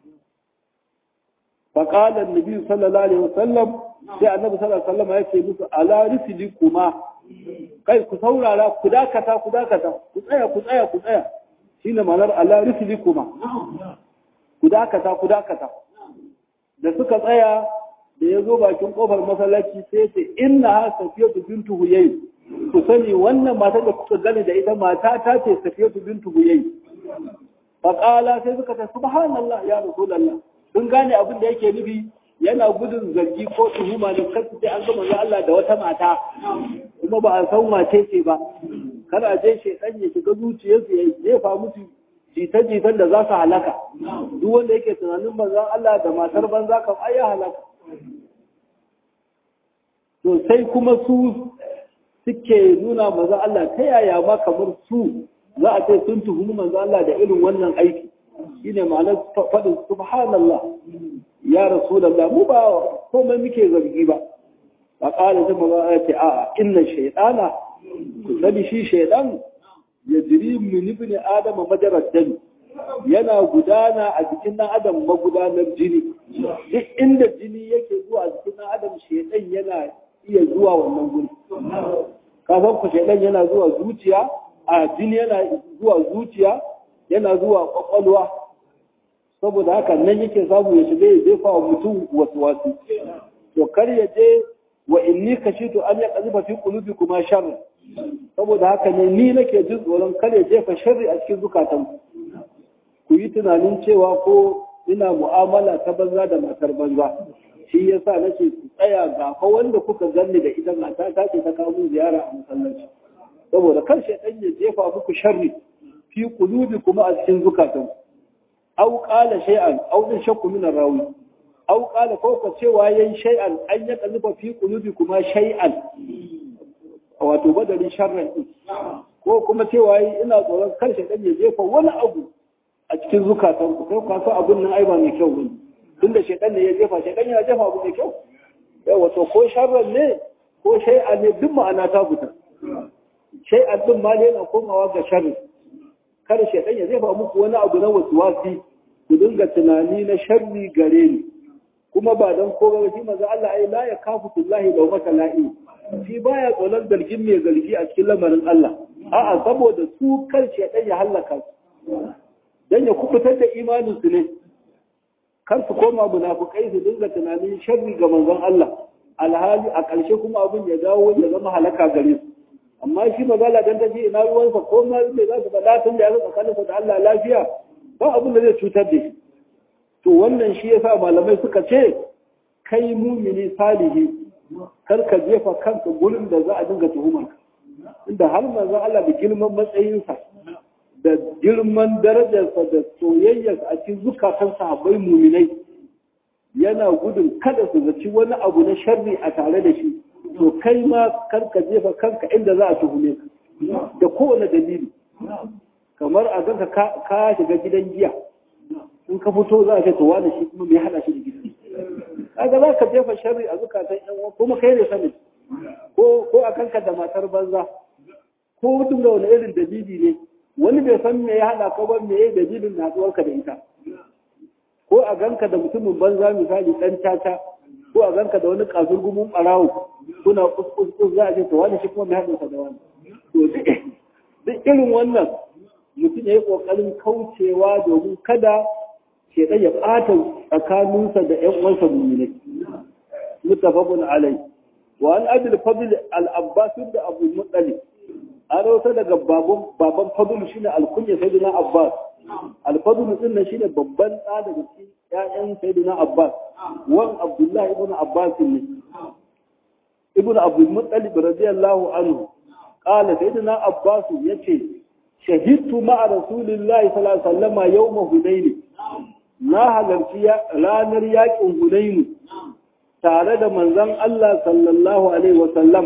فقال النبي صلى الله عليه وسلم sai annabi sallallahu alaihi wasallam ya ce musu ala risili kuma kai ku saurara ku dakata ku dakata ku tsaya ku tsaya ku tsaya shine ma'anar ala risili kuma ku dakata ku dakata da suka tsaya da ya zo bakin kofar masallaci sai ce inna ha safiyatu bintu huyay ku sani wannan mata da kuka gani da ita mata ta ce safiyatu bintu huyay fa qala sai suka ce subhanallah ya rasulullah sun gane abin da yake nufi yana gudun zargi ko tuhuma da kansu sai an gama ga Allah da wata mata kuma ba a san wace ce ba kana je shedan ya shiga zuciyarsu ya jefa musu jita-jitan da za su halaka duk wanda yake tunanin manzon Allah da matar banza kam ai ya halaka to sai kuma su suke nuna manzon Allah ta yaya ma kamar su za a ce sun tuhumi manzon Allah da irin wannan aiki shine ma'anar faɗin subhanallah ya rasulallah mu ba komai muke zargi ba ba ƙara ta maza ya ce a inna shaidana ku sani shi shaidan ya jiri min ibn adam majarar dami yana gudana a jikin ɗan adam magudanar jini duk inda jini yake zuwa a jikin ɗan adam shaidan yana iya zuwa wannan guri kafin ku shaidan yana zuwa zuciya a jini yana zuwa zuciya yana zuwa kwakwalwa saboda haka nan yake samu ya shiga ya jefa wa mutum wasu wasu to kar ya je wa inni kashitu an ya qazifa fi qulubi kuma sharr saboda haka ne ni nake jin tsoron kar ya jefa sharri a cikin zukatan ku yi tunanin cewa ko ina mu'amala ta banza da matar banza shi yasa nake ku tsaya ga fa wanda kuka ganni da ita mata ta ce ta kawo ziyara a masallaci saboda kar shaitan ya jefa muku sharri fi qulubi kuma a cikin zukatan aw qala shay'an aw din shakku min rawi au qala ko ka cewa yayin shay'an an ya kallufa fi qulubi kuma shay'an wato badalin sharran din ko kuma cewa ina tsoron kar shaytan ya jefa wani abu a cikin zukatan ku kai ka san abun nan ai ba mai kyau bane tunda shaytan ne ya jefa shaytan ya jefa abu mai kyau yawa to ko sharran ne ko shay'an ne duk ma'ana ta fita shay'an din ma ne yana komawa ga sharri kar shaytan ya jefa muku wani abu na wasuwasi ku dinga tunani na sharri gare ni kuma ba don ko ba shi manzo Allah ai la ya kafu billahi law mata la'i shi baya tsoron zargin mai zargi a cikin lamarin Allah a'a saboda su kan shaytan ya halaka su dan ya kubutar da imanin su ne kar su koma munafukai su dinga tunanin sharri ga manzon Allah alhali a ƙarshe kuma abin ya dawo ya zama halaka gare su amma shi magana dan tafi ina ruwansa ko ma me za su faɗa tun da ya tsakaninsa da Allah lafiya ba abin da zai cutar da shi to wannan shi yasa malamai suka ce kai mumini salihi kar ka jefa kanka gurin da za a dinga tuhumar ka inda har manzon Allah da girman matsayinsa da girman darajarsa da soyayyarsa a cikin zukatan sahabbai muminai yana gudun kada su zaci wani abu na sharri a tare da shi to kai ma kar ka jefa kanka inda za a tuhume ka da kowane dalili kamar a ganka ka shiga gidan giya in ka fito za a ce to wani shi kuma mai hada shi da gidan kaga za ka jefa sharri a zukatan yan uwa kuma kai ne sani ko ko a kanka da matar banza ko duk da wani irin dalili ne wani bai san me ya hada ka ba me ya dalilin natsuwarka da ita ko a ganka da mutumin banza misali dan tata ko a ganka da wani kasurgumin barawo kuna kuskus za a ce to wani shi kuma mai hada da wani to duk irin wannan mutum ya yi ƙoƙarin kaucewa domin kada ke ya ɓata tsakaninsa da ‘yan uwansa mummune. Mutafakun alai. Wa an abil fadl al-abbas da abu mutsali. An rauta daga baban fadl shine al-kunya sayyidina abbas. Al-fadl din nan shine babban ɗa daga cikin ƴaƴan sayyidina abbas. Wan abdullahi ibn abbas ne. Ibn Abdul Muttalib radiyallahu anhu. Qala sayyidina abbas yace shahidtu ma'a rasulillahi sallallahu alaihi wasallam yawma hunayn na halarci ranar yakin hunayn tare da manzon Allah sallallahu alaihi wasallam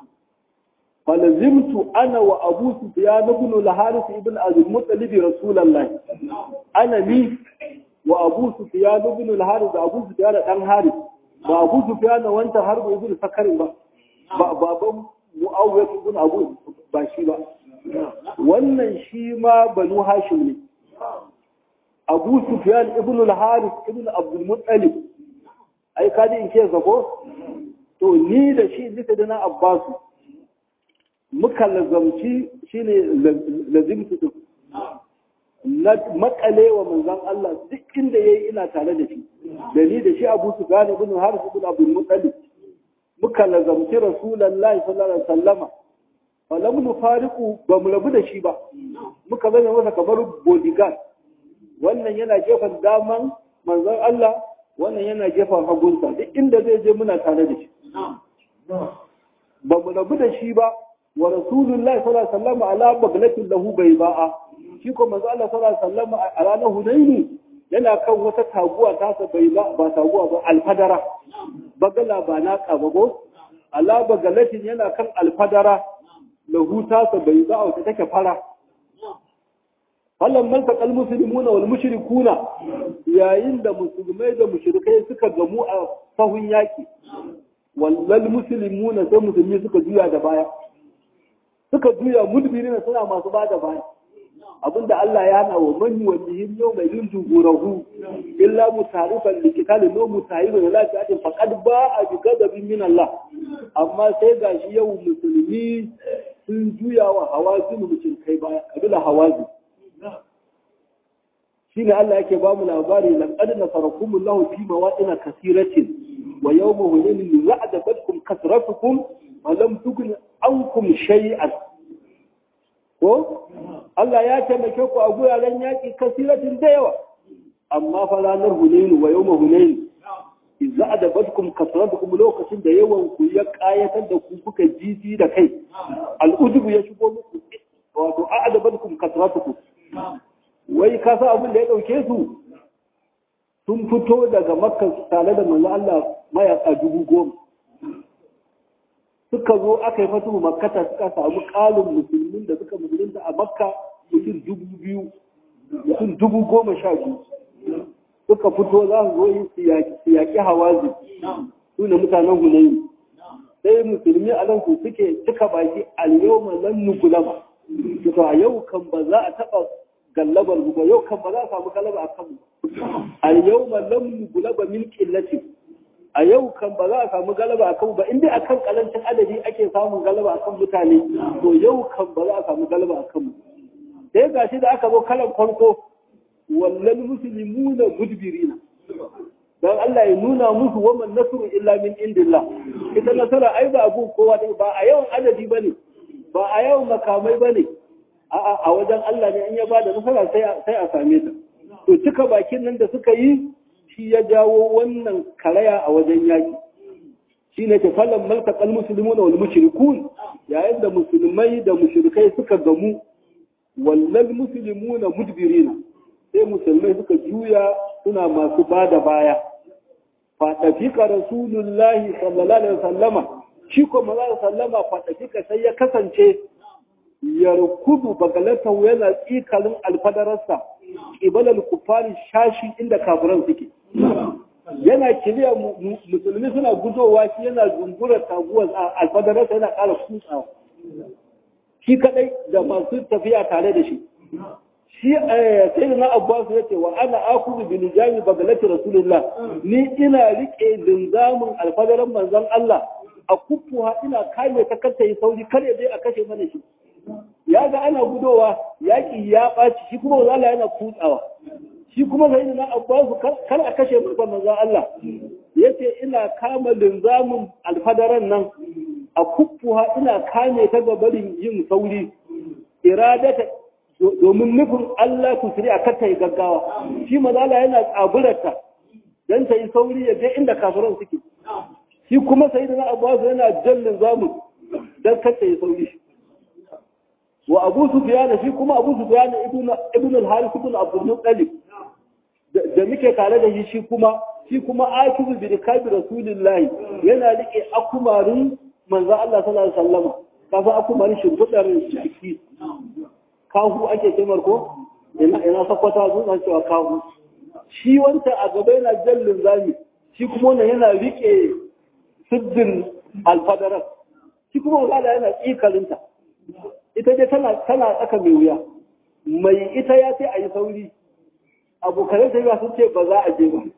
falazimtu ana wa abu sufyan ibn al-harith ibn al-muttalib rasulullahi ana ni wa abu sufyan ibn al-harith abu sufyan dan harith ba abu sufyan wanta harbu ibn sakar ba baban mu'awiyah ibn abu ba shi ba wannan shi ma banu hashim ne abu sufyan ibn al-haris ibn abdul muttalib ai kaji in ce zako to ni da shi duka da na abbas muka lazamci shine lazimtu duk na makale wa manzon Allah duk inda yayi ina tare da shi da ni da shi abu sufyan ibn al-haris ibn abdul muttalib muka lazamci rasulullahi sallallahu alaihi wasallama falam nufariqu ba mu rabu da shi ba muka zama masa kamar bodyguard wannan yana gefen daman manzon Allah wannan yana gefen hagunsa duk inda zai je muna tare da shi ba mu rabu da shi ba wa rasulullahi sallallahu alaihi wasallam ala baglatin lahu bayba'a shi ko manzon Allah sallallahu alaihi wasallam a ranar Hunaini yana kan wata taguwa ta sa bai ba ba taguwa ba alfadara bagala ba na kabago ala bagalatin yana kan alfadara lahu tasa bai za wata take fara fallan man taqal muslimuna wal mushrikuna yayin da musulmai da mushrikai suka gamu a sahun yaki wallal muslimuna sai musulmi suka juya da baya suka juya mudbirina suna masu bada baya abinda Allah ya hana wa man wajihim yau mai yin jugurahu illa mutarifan likitali no mutahibin la ta faqad ba a bi gadabin min Allah amma sai gashi yau musulmi sun juya wa hawazin mutum kai baya kabila hawazin shine Allah yake ba mu labari laqad nasarakumullahu fi mawadin kasiratin wa yawma hunain wa'adabatkum kasratukum wa lam tughni ankum shay'an ko Allah ya taimake ku a guraren yaƙi kasiratin da yawa amma fa ranar hunainu wa yawma hunainu idza adabatkum kasratukum lokacin da yawan ku ya kayatar da ku kuka jiji da kai al'ujubu ya shigo muku wato adabatkum kasratukum wai ka sa abin da ya dauke su sun fito daga makka tare da manzo Allah mayaka dubu goma suka zo aka yi fatu makkata suka samu kalin musulmin da suka musulunta a makka mutum dubu biyu mutum dubu goma sha biyu suka fito za su zo yi su yaƙi hawazi su ne mutanen hunayi sai musulmi a nan su suke cika baki al-yawma lan nukulama to a yau kan ba za a taɓa gallabar mu ba yau kan ba za a samu galaba a kanmu al-yawma lam nukulaba min qillati a yau kan ba za a samu galaba a kanmu ba inda akan kalancin adadi ake samun galaba a kan mutane to yau kan ba za a samu galaba a kanmu sai gashi da aka zo kalan farko wallal muslimuna mudbirina dan Allah ya nuna musu wa man nasru illa min indillah ita nasara ai ba abun kowa dai ba a yawan adadi bane ba a yawan makamai bane a'a a wajen Allah ne in ya bada nasara sai sai a same ta to cika bakin nan da suka yi shi ya jawo wannan karaya a wajen yaki shine ta fallan maltaqal muslimuna wal mushrikun yayin da musulmai da mushrikai suka gamu wallal muslimuna mudbirina sai musulmai suka juya suna masu ba da baya faɗafika rasulullahi sallallahu alaihi wasallama shi ko maza sallama faɗafika sai ya kasance yarkudu bagalata yana tsikalin alfadararsa ƙibalar kufari shashi inda kafiran suke yana kiliya musulmi suna gudowa shi yana zungura taguwar alfadararsa yana ƙara kutsawa shi kadai da masu tafiya tare da shi shi sai na abbas ya ce wa ana akuzu bi nijami bagalati rasulullah ni ina rike linzamin alfadaran manzon Allah a kufuha ina kame ta kanta yi sauri kar ya je a kashe mana shi ya ga ana gudowa yaki ya ɓaci shi kuma manzon Allah yana kutsawa shi kuma sai na abbas kar a kashe mana manzon Allah yace ina kama linzamin alfadaran nan a kufuha ina kame ta gabarin yin sauri iradata domin nufin Allah ku siri a kata yi gaggawa shi mazala yana tsaburarta don ta yi sauri ya je inda kafiran suke shi kuma sai da abu yana jallin zamu don kata yi sauri wa abu su shi kuma abu su ibn al-haris ibn abdul muttalib da muke tare da shi shi kuma shi kuma akizu bi rikabi rasulillahi yana rike akumarin manzo Allah sallallahu alaihi wasallam kafa akumarin shimfidar jiki kahu ake kimar ko ina ina sakwata zuwa cewa kahu shi wanta a gaba yana jallin zami shi kuma wannan yana rike siddin alfadarar shi kuma wala yana tsikalinta ita dai tana tana tsaka mai wuya mai ita ya ce a yi sauri abokanai sai sun ce ba za a je ba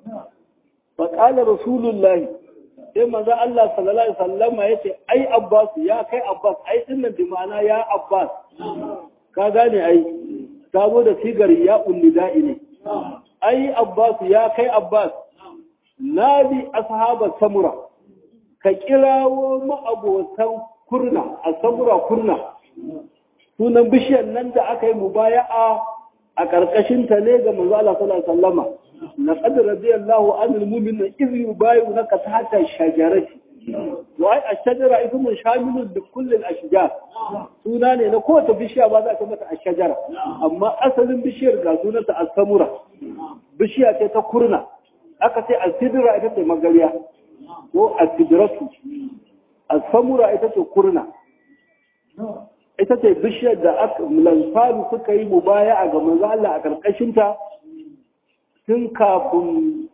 fa qala rasulullahi sai manzo Allah sallallahu alaihi wasallama yace ai Abbas ya kai Abbas ai dinnan bi ma'ana ya Abbas ka gane ai sabo da sigar ya da'i ne ai abbas ya kai abbas nadi ashabat samura ka kirawo ma'abotan kurna a samura kurna sunan bishiyar nan da aka yi mubaya'a a ƙarƙashin ta ne ga manzo Allah sallallahu alaihi wasallama laqad radiyallahu anil mu'minina iz yubayyi'unaka tahta shajarati wai a shajara ismun shamilun da kullum a shijar suna ne na kowace bishiya ba za ta mata a shajara amma asalin bishiyar ga sunanta a samura bishiya ce ta kurna aka ce a sidira ita ce magariya ko a sidiratu a samura ita ce kurna ita ce bishiyar da aka lansaru suka yi mubaya a ga manzo Allah a karkashinta tun kafin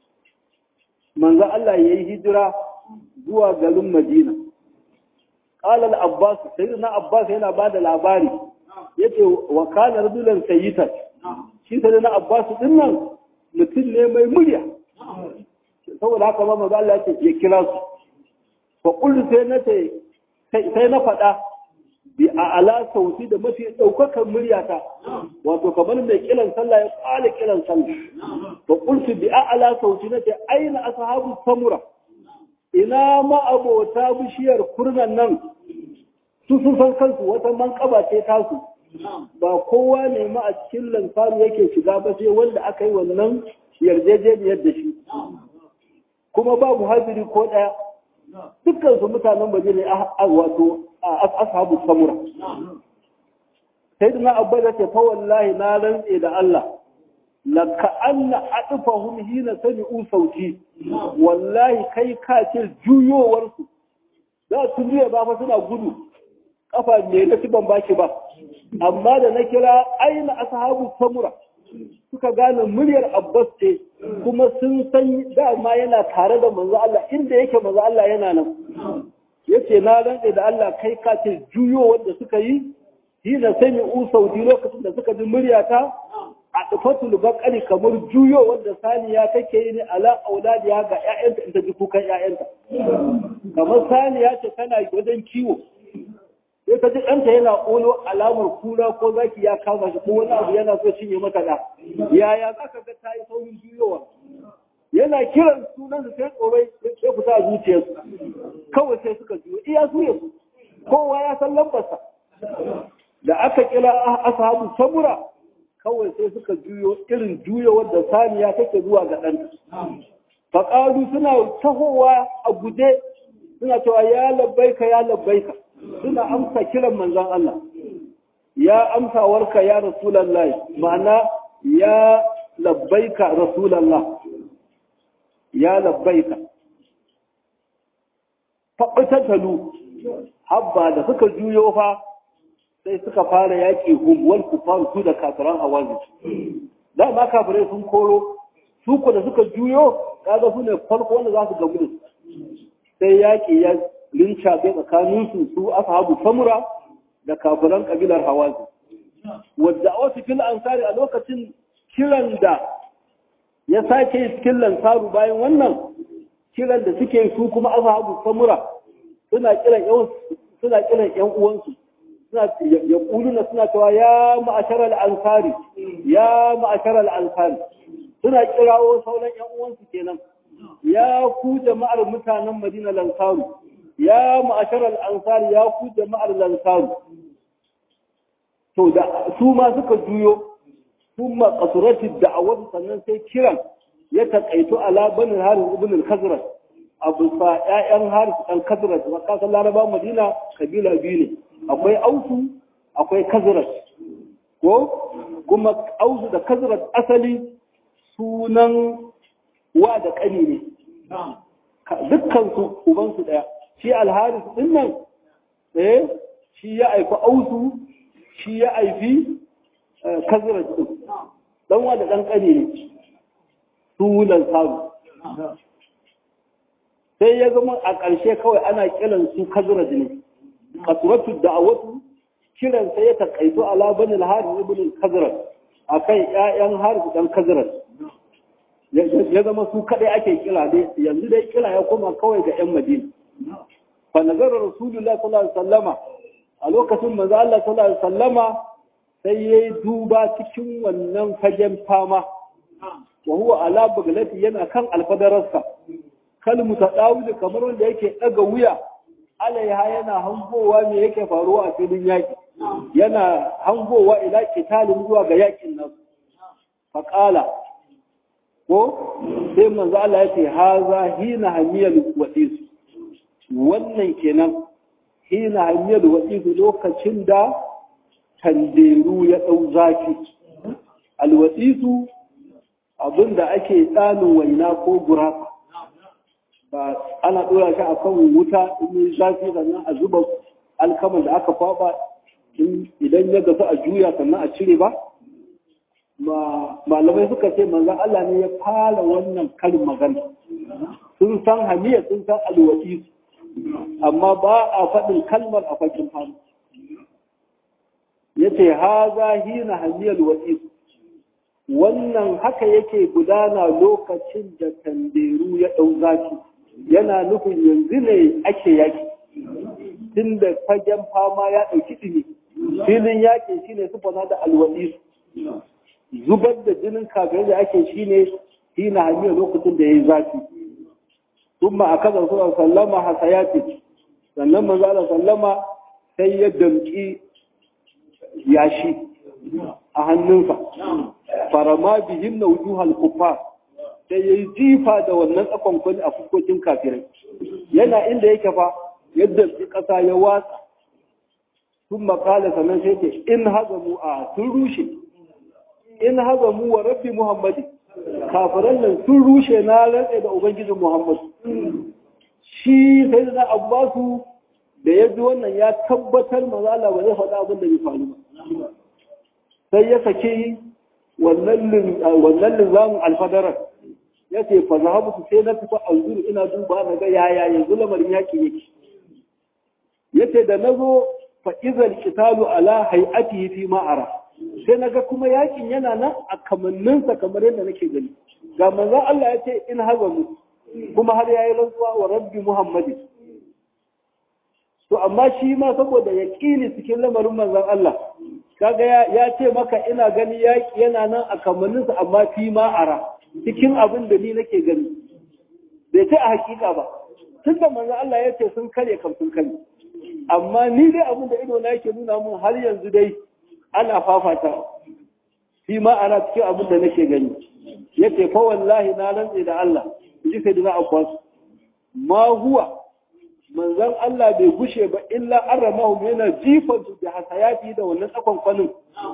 manzo Allah ya yi hijira zuwa garin Madina. Ƙalal Abbas, sai na Abbas yana ba da labari, ya ce wa kanar dulan sayitar, shi sai na Abbas ɗin nan mutum ne mai murya. Saboda haka ma maza Allah ya ya kira su. Fa kullu sai na ce, sai na faɗa, bi a ala sauti da mafi ɗaukakan muryata, wato kamar mai kiran sallah ya ƙwale kiran sallah. Fa kullu bi a ala sauti na ce, aina ashabu samura. ina ma'abota bishiyar kurnan nan su sun san kansu wata manƙaba ce tasu ba kowa ne ma a cikin lansaru yake shiga ba sai wanda aka yi wannan yarjejeniyar da shi kuma babu haziri ko ɗaya dukkan su mutanen baje ne wato ashabu samura sai da na abba da ce fa wallahi na rantse da Allah laka anna adfahum hina sami'u sauti wallahi kai ka ce juyowar su za su juya ba fa suna gudu kafa ne da ban baki ba amma da na kira aina ashabu samura suka gane muryar Abbas ce kuma sun san dama yana tare da manzo Allah inda yake manzo Allah yana nan yace na rantsa da Allah kai ka ce juyo wanda suka yi hina sami usauti lokacin da suka ji muryata a tufatul bakari kamar juyo wanda saniya take yi ne ala auladiya ga ƴaƴanta in ta ji kukan ƴaƴanta kamar saniya ce tana wajen kiwo sai ta ji ɗanta yana ƙolo alamar kura ko zaki ya kama shi ko wani abu yana so cinye mata da yaya za ka ga ta yi saurin juyowa yana kiran sunan su sai tsorai sai fita a zuciyarsu kawai sai suka juyo iya suya su kowa ya san lambarsa da aka kira ashabu samura kawai sai suka juyo irin juyo wadda saniya take zuwa ga ɗanta faƙaru suna tahowa a guje suna cewa ya labbaika ya labbaika suna amsa kiran manzon Allah ya amsa warka ya rasulullahi ma'ana ya labbaika rasulallah ya labbaika faɓitatalu habba da suka juyo fa sai suka fara yaƙi hum kufar su da kafiran hawazi da ma kafirai sun koro su ku da suka juyo kaga su ne farko wanda za su gamu da sai yaƙi ya linca bai tsakanin su su ashabu samura da kafiran kabilar hawazi wadda a wasu fil ansari a lokacin kiran da ya sake cikin lansaru bayan wannan kiran da suke su kuma ashabu samura suna kiran yan suna kiran yan uwansu suna ya kuluna suna cewa ya ma'ashar al-ansari ya ma'ashar al-ansari suna kirawo sauran yan uwansu kenan ya ku jama'ar mutanen Madina lansaru ya ma'ashar al-ansari ya ku jama'ar lansaru to da su ma suka juyo ثم قصرت الدعوة sannan sai kiran ya taƙaito ala banin harin ibn al-khazraj abu sa ƴaƴan haris dan khazraj wa kasan laraba madina kabila biyu ne akwai ausu akwai khazraj ko kuma ausu da khazraj asali sunan wa da ƙani ne dukkan su uban su daya shi al-haris din nan eh shi ya aifi ausu shi ya aifi kazira ɗin ɗan wa da ɗan ƙane ne sunan sabu sai ya zama a ƙarshe kawai ana kiran su kazira ne kasuratu da'awatu kiran sai ya taƙaito ala bani al-haris ibn kazira akan ƴaƴan haris dan kazira ya zama su kaɗai ake kira dai yanzu dai kira ya koma kawai ga ƴan madina fa nazara rasulullah sallallahu alaihi wasallama a lokacin manzo Allah sallallahu alaihi wasallama sai ya yi duba cikin wannan fagen fama wa huwa ala baglati yana kan alfadararsa kalmu ta dawudu kamar wanda yake daga wuya alaiha yana hangowa me yake faruwa a filin yaki yana hangowa ila kitalin zuwa ga yakin nan faqala ko sai manzo Allah yace haza hina hamiyal wasis wannan kenan hina hamiyal wasis lokacin da tanderu ya ɗau zafi alwasisu abinda ake tsanin waina ko gurasa ba ana ɗora shi a kan wuta in yi zafi sannan a zuba alkaman da aka kwaba idan ya gasu a juya sannan a cire ba malamai suka ce manzan Allah ne ya fara wannan karin magana sun san hamiya sun san alwasisu amma ba a faɗin kalmar a fakin hannu yace haza hina hamiyal wa'id wannan haka yake gudana lokacin da tanderu ya dau zaki yana nufin yanzu ne ake yaki tunda fagen fama ya dauki dimi filin yaki shine sufana da alwa'id zubar da jinin kafirai da ake shine hina hamiyal lokacin da yayi zafi ثم أكد رسول الله صلى الله عليه وسلم حسياته sannan manzo Allah sallama sai ya damki yashi a hannunsa farama bihin na wujuhal kuffar sai ya yi jifa da wannan tsakon kwani a fuskokin kafirai yana inda yake fa yadda su ƙasa ya watsa sun makala sannan sai ce in haza mu a sun rushe in haza mu wa rabbi muhammadi kafiran nan sun rushe na rantsa da ubangijin muhammadu shi sai da abbasu da ya ji wannan ya tabbatar maza Allah ba zai faɗa abin da bai faru ba sai ya saki wannan linzamin alfadarar ya ce fa zahabu sai na fita alzuru ina duba na ga yaya yanzu lamarin yaki yake yace da nazo fa izal qitalu ala hay'atihi fi ma'ara sai naga kuma yakin yana nan a kamanninsa kamar yadda nake gani ga manzon Allah yace in hazamu kuma har yayi rantsuwa wa rabbi muhammadin to amma shi ma saboda ya ƙili cikin lamarin manzon Allah kaga ya ce maka ina gani yaƙi yana nan a kamanninsa amma fi ma'ara cikin abin da ni nake gani bai ce a hakika ba tun da manzon Allah ya ce sun kare kam sun kare amma ni dai abin da ido na yake nuna mun har yanzu dai ana fafata fi ma'ara cikin abin da nake gani yace fa wallahi na rantse da Allah ji sai da Abbas ma huwa manzan Allah bai gushe ba illa an ramahu yana jifan su da hasayati da wannan tsakon kwanin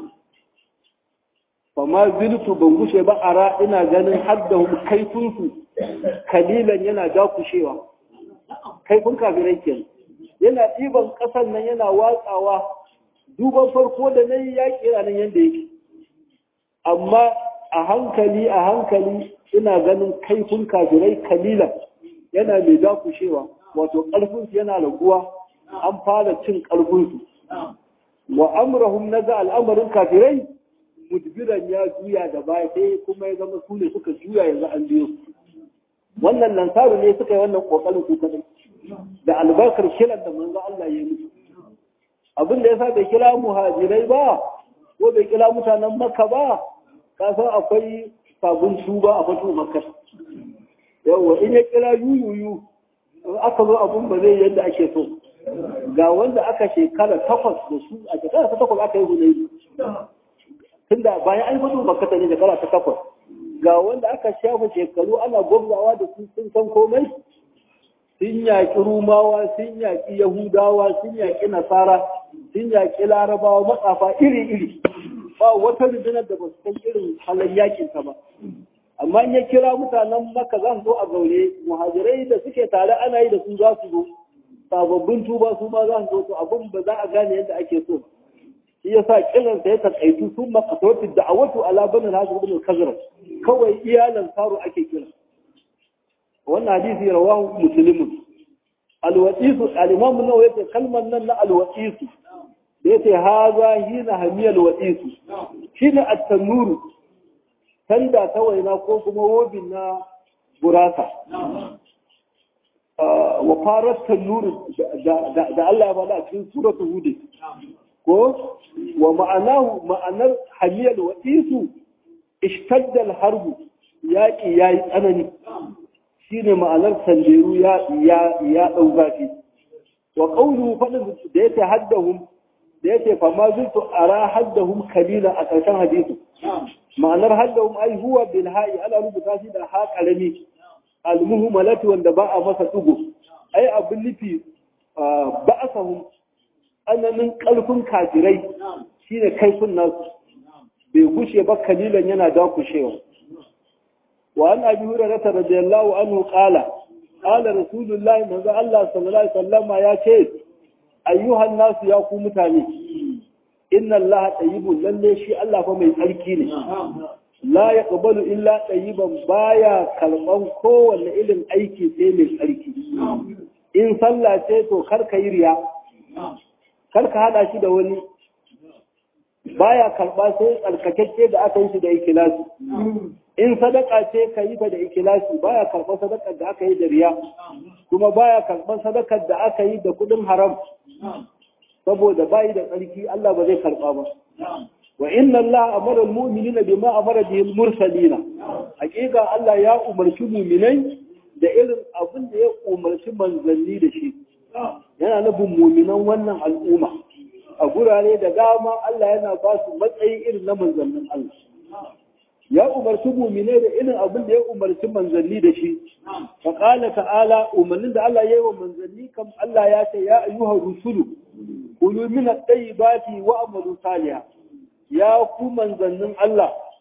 fa ma ziltu ban gushe ba ara ina ganin haddahum kaifunsu kalilan yana dakushewa kaifin kafirai kenan yana ɗiban ƙasan nan yana watsawa duban farko da na yi yaƙi yana nan yadda yake amma a hankali a hankali ina ganin kaifin kafirai kalilan yana mai dakushewa wato ƙarfinsu yana raguwa an fara cin ƙarfinsu wa amrahum naga al'amarin kafirai mudbiran ya juya da baya sai kuma ya zama su ne suka juya yanzu an biyo wannan lansaru ne suka yi wannan kokarin su kadai da albarkar kiran da manzo Allah ya yi abin da yasa bai kira muhajirai ba ko bai kira mutanen makka ba ka san akwai sabon tuba a fatu makka yawa in ya kira yuyuyu aka zo abun ba zai yadda ake so ga wanda aka shekara takwas da su a shekara ta takwas aka yi hunayi tunda bayan an fito makata ne shekara ta takwas ga wanda aka shafa shekaru ana gwamzawa da su sun san komai sun yaƙi rumawa sun yaƙi yahudawa sun yaƙi nasara sun yaƙi larabawa matsafa iri-iri ba wata rundunar da ba su san irin halin yakinta ba amma in ya kira mutanen maka za su zo a zaure muhajirai da suke tare ana yi da su za su zo sababbin tuba su ma za su zo to abin ba za a gane yadda ake so shi ya sa kiran sa ya takaitu sun makasautin da a wato ala banin hasu ibn kazra kawai iyalan saro ake kira wannan hadisi rawahu muslimun alwasisu al-imam nawawi yace kalmar nan na alwasisu da yace haza hina hamiyal wasisu shine at-tanuru tanda ta waina ko kuma wobin na gurasa wa farar tannuru da Allah ya faɗa a cikin suratul hud ko wa ma'anahu ma'anar hamiyal wa isu ishtadda al-harbu yaqi yayi tsanani shine ma'anar sanderu ya ya ya dau zafi wa qawluhu fadin da yake haddahum da yake fa ma zuntu ara haddahum kalila a ƙarshen hadisi ma'anar haddahum ai huwa bil ha'i ana rubuta shi da ha karami al muhmalati wanda ba a masa dugo ai abin nufi ba'asahum ananin kalfin kafirai shine kaifin nasu bai gushe ba kalilan yana dakushewa wa an abi hurairah radiyallahu anhu qala qala rasulullahi manzo Allah sallallahu alaihi wasallam ya ce ayyuhan nasu ya ku mutane inna Allah tayyibun lalle shi Allah fa mai tsarki ne la yaqbalu illa tayyiban baya kalban kowanne irin aiki sai mai tsarki in sallah ce to kar ka yi riya kar ka hada shi da wani baya karba sai tsarkakakke da aka yi shi da ikilasi in sadaka ce ka yi ta da ikilasi baya karba sadakar da aka yi da riya kuma baya karban sadakar da aka yi da kudin haram saboda bayi da tsarki Allah ba zai karba ba wa inna Allah amara al-mu'minina bima amara bihi al-mursalina hakika Allah ya umarci mu'minai da irin abin da ya umarci manzanni da shi yana nufin mu'minan wannan al'umma a gurare da dama Allah yana ba su matsayi irin na manzannin Allah ya umarci mu'minai da irin abin da ya umarci manzanni da shi fa qala ta'ala umarnin da Allah ya yi wa manzanni kam Allah ya ce ya ayyuhar rusulu kulu min at-tayyibati wa amalu salihan ya ku manzannin Allah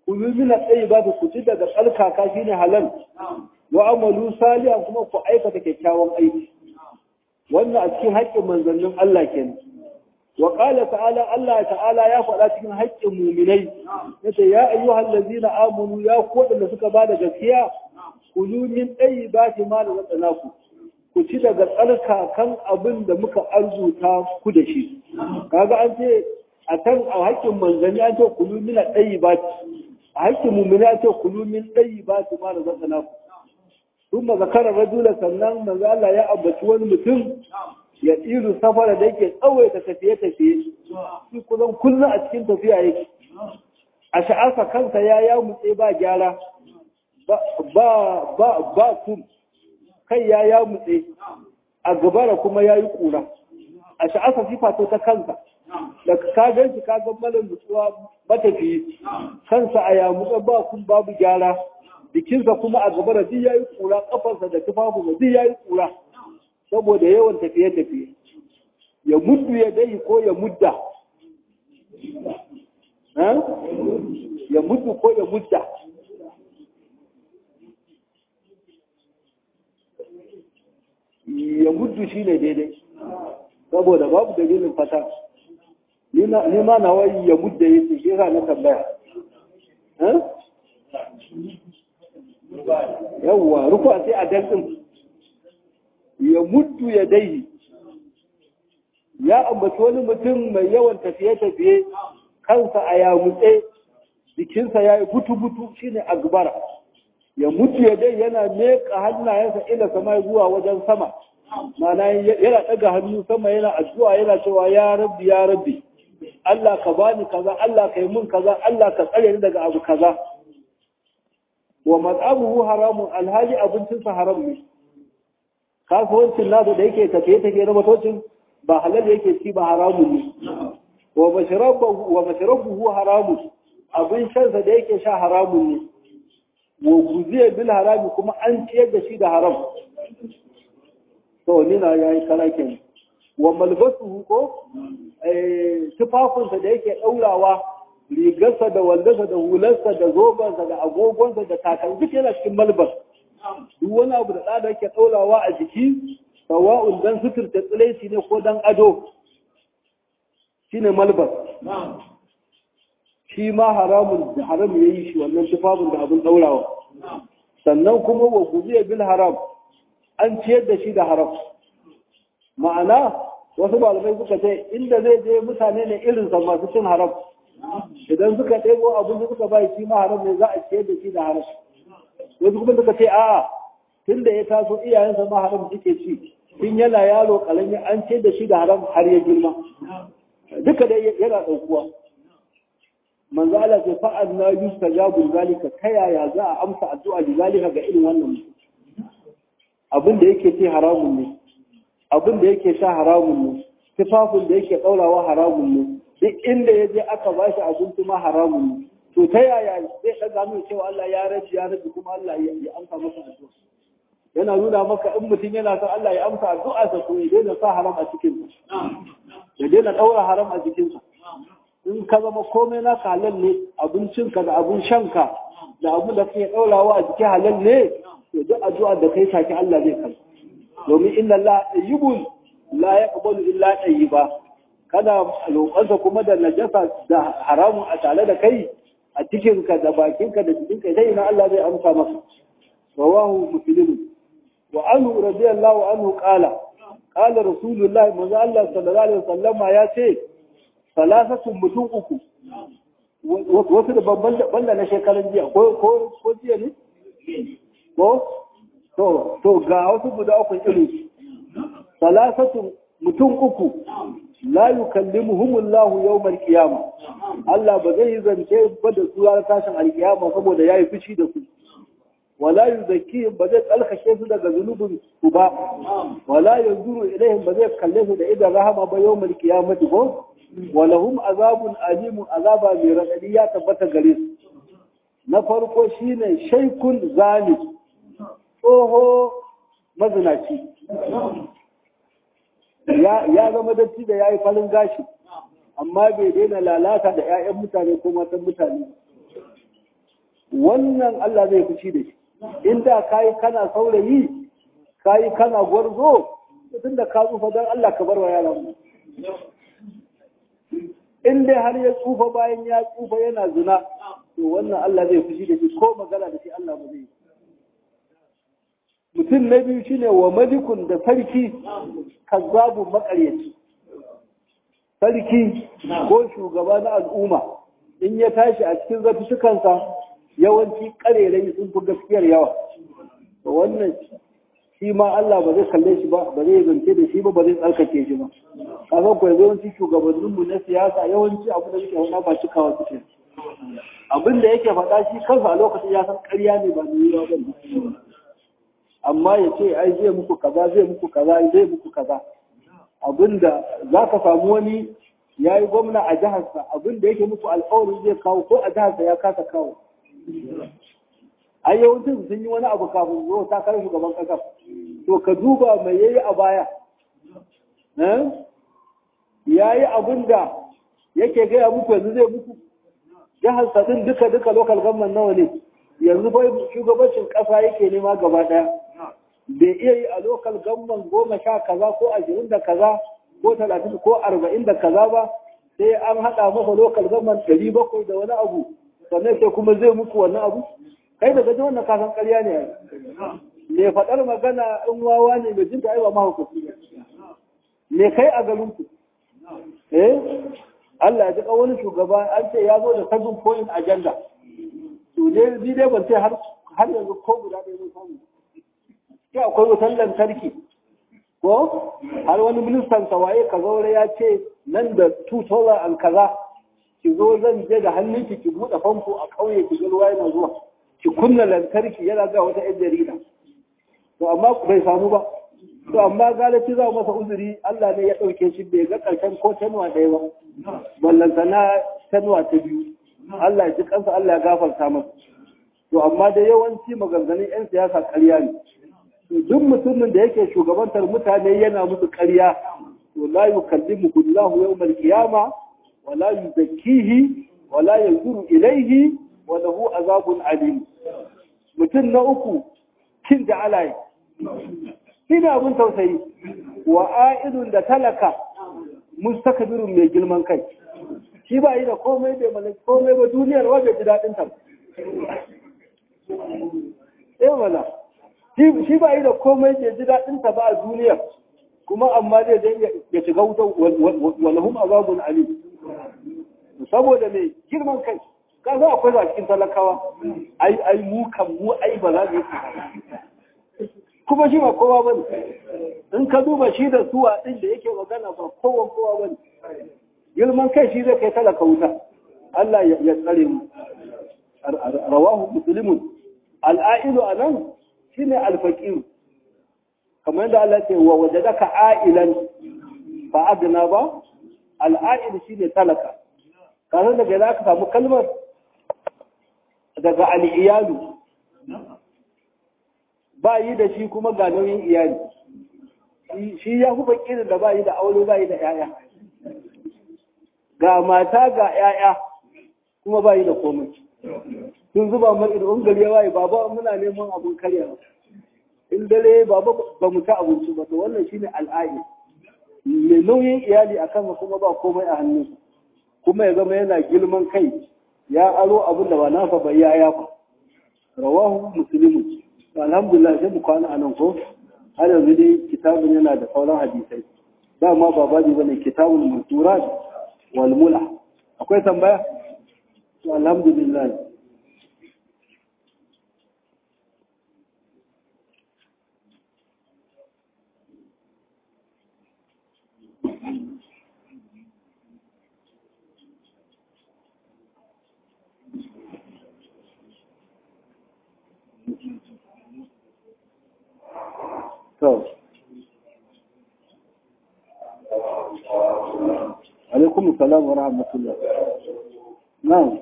kulu min at-tayyibati ku ci daga tsarkaka shine halal wa amalu salihan kuma ku aikata kyakkyawan aiki wannan a cikin haƙƙin manzannin Allah kenan wa qala ta'ala Allah ta'ala ya faɗa cikin haƙƙin mu'minai yace ya ayyuhal ladzina amanu ya ku da suka bada gaskiya kulu min tayyibati ma razaqnakum ku ci daga tsarkakan abin da muka arzuta ku da shi kaga an ce a kan a haƙƙin manzanni an ce kulu min tayyibati a haƙƙin mu'mini an ce kulu min tayyibati ma razaqnakum ثم ذكر الرجل sannan manzo Allah ya ambaci wani mutum ya tsiru safara da yake tsawaita tafiye-tafiye shi kullum kullum a cikin tafiya yake a sha'arsa kansa ya ya mutse ba gyara ba ba ba tum kai ya ya mutse a gabara kuma ya yi kura a sha'arsa sifa ta kansa da ka gan shi ka ga malam nutsuwa matafiyi kansa a ya mutse ba kun babu gyara jikinsa kuma a gaba da duk yayi kura kafarsa da tufafinsa duk yayi kura saboda yawan tafiye-tafiye ya muddu ya dai ko ya mudda ya muddu ko ya mudda ya muddu shi ne daidai saboda babu dalilin fata ni ma na wai ya mudda yake shi na tambaya yawwa rufa sai a dantin ya muddu ya dai ya ambaci wani mutum mai yawan tafiye-tafiye kansa a yamutse jikinsa ya yi butu-butu shine agbara ya mutu ya dai yana meka hannayensa ila sama zuwa wajen sama mana yana ɗaga hannu sama yana addu'a yana cewa ya rabbi ya rabbi Allah ka bani kaza Allah ka yi mun kaza Allah ka tsare ni daga abu kaza wa mat'amuhu haramun alhali abincinsa haram ne kasuwancin nasa da yake tafiye-tafiye na matocin ba halal yake ci ba haramun ne wa masharabuhu haramun abin shansa da yake sha haramun ne wa guziya bil harami kuma an ciyar da shi da haram to nina ya yi kalakin wa malbasuhu ko tufafinsa da yake ɗaurawa rigarsa da wandonsa da hularsa da zobansa da agogonsa da takalmi duk yana cikin malbas duk wani abu da tsada yake ɗaurawa a jiki sawa'un dan suturta tsiraici ne ko dan ado shine malbas shi ma haramun da haram ya yi shi wannan tufafin da abin ɗaurawa sannan kuma wa guziya bil haram an ciyar da shi da haram ma'ana wasu malamai suka ce inda zai je mutane ne irinsa masu cin haram idan suka ɗebo abin da suka bai shi ma haram ne za a ciyar da shi da haram wasu kuma suka ce a'a tun da ya taso iyayensa ma haram suke ci tun yana yaro kalami an ciyar da shi da haram har ya girma duka dai yana ɗaukuwa manzo Allah ce fa'ad na yustajabu zalika ta yaya za a amsa addu'a da zalika ga irin wannan abin da yake ce haramun ne abin da yake sha haramun ne tufafin da yake ɗaurawa haramun ne duk inda ya je aka ba shi abinci ma haramun ne to ta yaya zai ɗaga mai cewa Allah ya rabi ya rabi kuma Allah ya amsa masa addu'a yana nuna maka in mutum yana son Allah ya amsa addu'a sa to ya daina sa haram a cikin ya daina ɗaura haram a jikinsa in ka zama komai na halal ne abincinka da abin shanka da abin da kake ɗaurawa a jiki halal ne to duk addu'a da kai sake Allah zai kai domin inna Allah tayyibun la yaqbalu illa tayyiba kada roƙonsa kuma da najasa da haramun a tare da kai a cikinka da bakinka da jikinka sai ina Allah zai amsa maka rawahu muslim wa anhu radiyallahu anhu qala qala rasulullah manzo Allah sallallahu alaihi wasallama ya ce salasatun mutum uku wasu da babban banda na shekaran jiya ko ko ko jiya ne ko to to ga wasu guda uku irin salasatun mutum uku la yukallimuhumullahu yawmal qiyama Allah ba zai zance ba da su ranar tashin alkiyama saboda yayi fushi da su wala yuzakkihim ba zai tsalkashe su daga zunubin su ba wala yanzuru ilaihim ba zai kalle su da idan rahama ba yawmal qiyamati ko walahum azabun alimun azaba mai radadi ya tabbata gare su na farko shine shaykun zalim tsoho mazinaci ya zama datti da ya yi farin gashi amma bai daina lalata da 'ya'yan mutane ko matan mutane wannan Allah zai fushi da shi inda kayi kana saurayi kayi kana gwarzo tun da ka tsufa don Allah ka bar wa yaran mu in dai har ya tsufa bayan ya tsufa yana zina to wannan Allah zai fushi da shi ko magana da shi Allah ba zai mutum na biyu shine wa malikun da sarki kazzabu makaryaci sarki ko shugaba na al'umma in ya tashi a cikin zartukansa yawanci karerai sun fi gaskiyar yawa to wannan shi ma Allah ba zai kalle shi ba ba zai zance da shi ba ba zai tsarkake shi ba kaga ko yawanci shugabannin mu na siyasa yawanci abu da suke faɗa ba cikawa suke abin da yake faɗa shi kansa a lokacin ya san ƙarya ne ba ni ba ne amma ya ce ai zai muku kaza zai muku kaza zai muku kaza abinda za ka samu wani ya yi gwamna a jiharsa abinda yake muku alƙawarin zai kawo ko a jiharsa ya kasa kawo a yawancin sun yi wani abu kafin zuwa takarar shugaban ƙasar to ka duba mai yayi a baya ya yi abin da yake gaya muku yanzu zai muku jiharsa din duka duka lokal government nawa ne yanzu fa shugabancin ƙasa yake nema gaba ɗaya bai iya yi a lokal gamban goma sha kaza ko ashirin da kaza ko talatin ko arba'in da kaza ba sai an haɗa masa lokal gamban ɗari bakwai da wani abu sannan sai kuma zai muku wannan abu kai daga ji wannan kasan ƙarya ne me faɗar magana in wawa ne mai jinta aiwa mahaukaci ne me kai a garinku eh Allah ya ji wani shugaba an ce ya zo da seven point agenda to ne ni dai ban ce har har yanzu ko guda ɗaya mun samu sai akwai wutar lantarki ko har wani ministan waye ka zaure ya ce nan da 2000 an kaza ki zo zan je da hannunki ki buɗe famfo a ƙauye ki ga ruwa yana zuwa ki kunna lantarki yana ga wata yan jarida to amma bai samu ba to amma galaci za masa uzuri Allah ne ya ɗauke shi bai ga ƙarshen ko tanuwa ɗaya ba ballanta na tanuwa ta biyu Allah ya ji kansa Allah ya gafarta masa to amma da yawanci maganganun 'yan siyasa ƙarya ne duk mutumin da yake shugabantar mutane yana musu ƙarya to la yukallimu Allahu yawmal qiyama wa la yuzakkihi wa la yanzuru ilayhi wa lahu azabun alim mutum na uku kin da alai ina abun tausayi wa a'idun da talaka mustakbirun mai girman kai shi ba yi da komai bai malaki komai ba duniyar wajen ji daɗin ta eh wala shi ba yi da komai bai ji daɗin ta ba a duniyar kuma amma zai je ya shiga wuta walahum azabun ali saboda mai girman kai ka zo akwai za cikin talakawa ai ai mu kan mu ai ba za mu yi kuma shi ba kowa bane in ka duba shi da suwa din da yake magana ba kowa kowa bane girman kai shi zai kai talaka wuta Allah ya tsare mu rawahu muslimun al'ailu anan shine al-faqir kamar yadda Allah ce wa wajadaka ailan fa adna ba al-ail shine talaka kana daga za ka samu kalmar daga al-iyalu ba yi da shi kuma ga nauyin iyali shi ya fi fakirin da ba yi da aure ba yi da 'ya'ya ga mata ga 'ya'ya kuma ba yi da komai sun zuba mar idan gari ya waye baba muna neman abun karya in dare baba ba mu ta abinci ba to wannan shine al'ayi mai nauyin iyali a kansa kuma ba komai a hannu kuma ya zama yana girman kai ya aro abin da ba nasa ba ya yafa rawahu muslimu alhamdulillah sai mu kwana anan ko har yanzu dai kitabun yana da sauran hadisai dama ba baji bane kitabul mansurat wal mula akwai tambaya alhamdulillah To, alaikum salam wa rahmatullah. Na'am.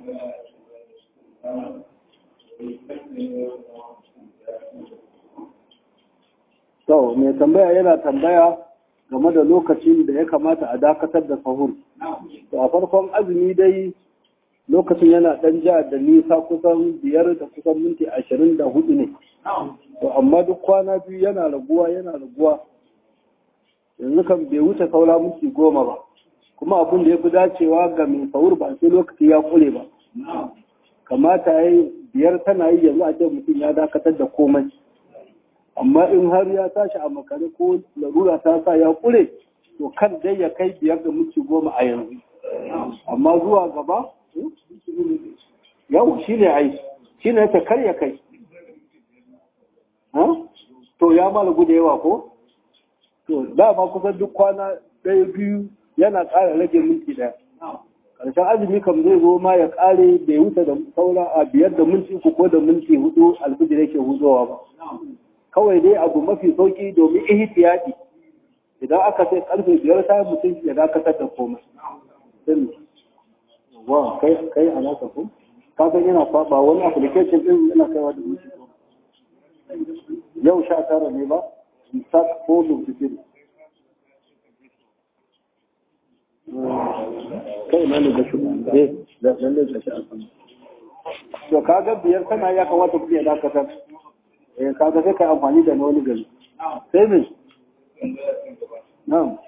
To, mai tambaya yana tambaya game da lokacin da ya kamata a dakatar da sahur. To, a farkon azumi dai lokacin yana ɗan ja da nisa kusan biyar da kusan minti ashirin da hudu ne to amma duk kwana biyu yana raguwa yana raguwa yanzu kan bai wuce saura minti goma ba kuma abin da ya fi dacewa ga mai saur ba sai lokaci ya kure ba kamata ya yi biyar tana yi yanzu a ce mutum ya dakatar da komai amma in har ya tashi a makare ko larura ta sa ya kure to kan dai ya kai biyar da minti goma a yanzu amma zuwa gaba yau shi ne ai shi ne ta kar ya kai to ya malagu da yawa ko to dama kusan duk kwana ɗaya biyu yana ƙara rage minti ɗaya ƙarshen azumi kam zai zo ma ya ƙare bai wuce da saura a biyar da minti uku ko da minti hudu alfijir yake hudowa ba kawai dai abu mafi sauki domin ihtiyadi idan aka sai karfe biyar ta mutum ya dakatar da komai sai wa kai kai a naka ko ka san yana saba wani application din yana kaiwa da mutum yau sha tara ne ba start ko lokaci kai na ne da shi eh da lalle da shi a kan to kaga biyar kana ya kamata ku ya dakatar eh kaga sai kai amfani da wani gari sai me na'am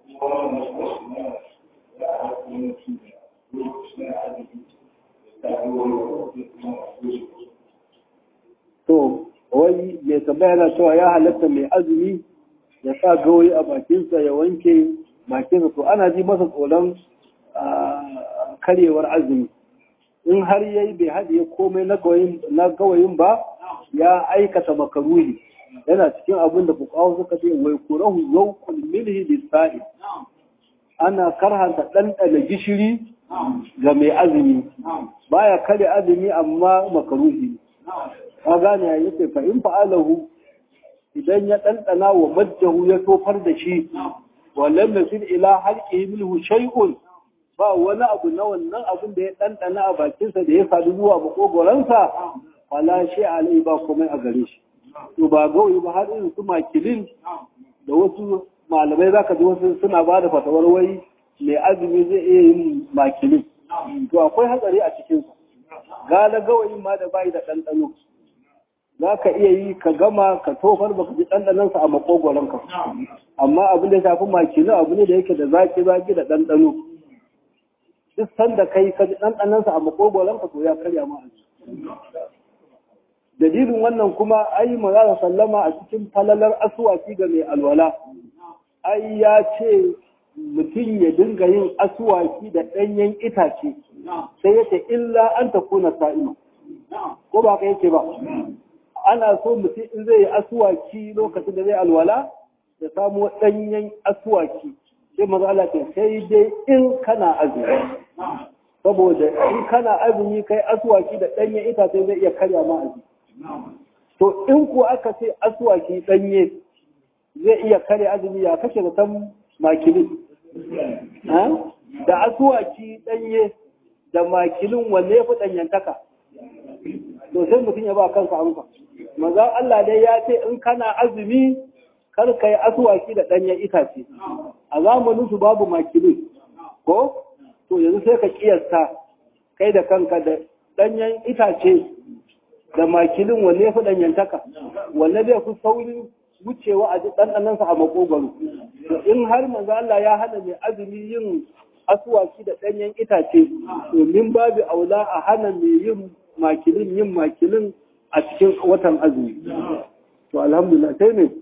to wai mai tambaya na cewa ya halatta mai azumi ya sa gawayi a bakinsa ya wanke bakinsa to ana ji masa tsoron karyewar azumi in har yayi bai haɗiye komai na gawayin ba ya aikata makaruhi yana cikin abin da fukawa suka ce wai kurahu yawkul milhi lisa'i ana karhanta ɗanɗana gishiri ga mai azumi baya kare azumi amma makaruhi ka gane ya yace fa in fa'alahu idan ya ɗanɗana wa majjahu ya tofar da shi wa lam yasil ila halqihi minhu shay'un ba wani abu na wannan abin da ya ɗanɗana a bakinsa da ya sadu zuwa makogoransa fala shi alai ba komai a gare shi to ba gawayi ba har irin su makilin da wasu malamai za ka ji wasu suna ba da fatawar wai mai azumi zai iya yin makilin to akwai hatsari a cikinsa gala gawayin ma da bayi da ɗanɗano za ka iya yi ka gama ka tofar baka ji ɗanɗanonsa a makogoronka amma abin da ya shafi makilin abu ne da yake da zaki zaki da ɗanɗano duk sanda kai ka ji ɗanɗanonsa a makogoronka to ya karya ma dalilin wannan kuma ai manzara sallama a cikin falalar asuwaki ga mai alwala ai ya ce mutum ya dinga yin asuwaki da ɗanyen itace sai yace illa an ta kuna sa'ima ko ba ka yake ba ana so mutum in zai yi asuwaki lokacin da zai alwala ya samu ɗanyen asuwaki sai maza Allah ce sai dai in kana azumi saboda in kana azumi kai asuwaki da ɗanyen itace zai iya karya ma azumi to in ko aka ce asuwaki ɗanye zai iya kare azumi ya kashe da san makilin da asuwaki ɗanye da makilin wanne ya fi ɗanyantaka to sai mutum ya ba kansa amsa maza Allah dai ya ce in kana azumi kar ka yi asuwaki da ɗanyen itace a zamanin su babu makilin ko to yanzu sai ka kiyasta kai da kanka da ɗanyen itace da makilin wanne ya fi ɗanyantaka wanne zai fi saurin wucewa a ɗanɗanansa a makogaro in har manzo Allah ya hana mai azumi yin asuwaki da ɗanyen itace domin babu aula a hana mai yin makilin yin makilin a cikin watan azumi to alhamdulillah sai ne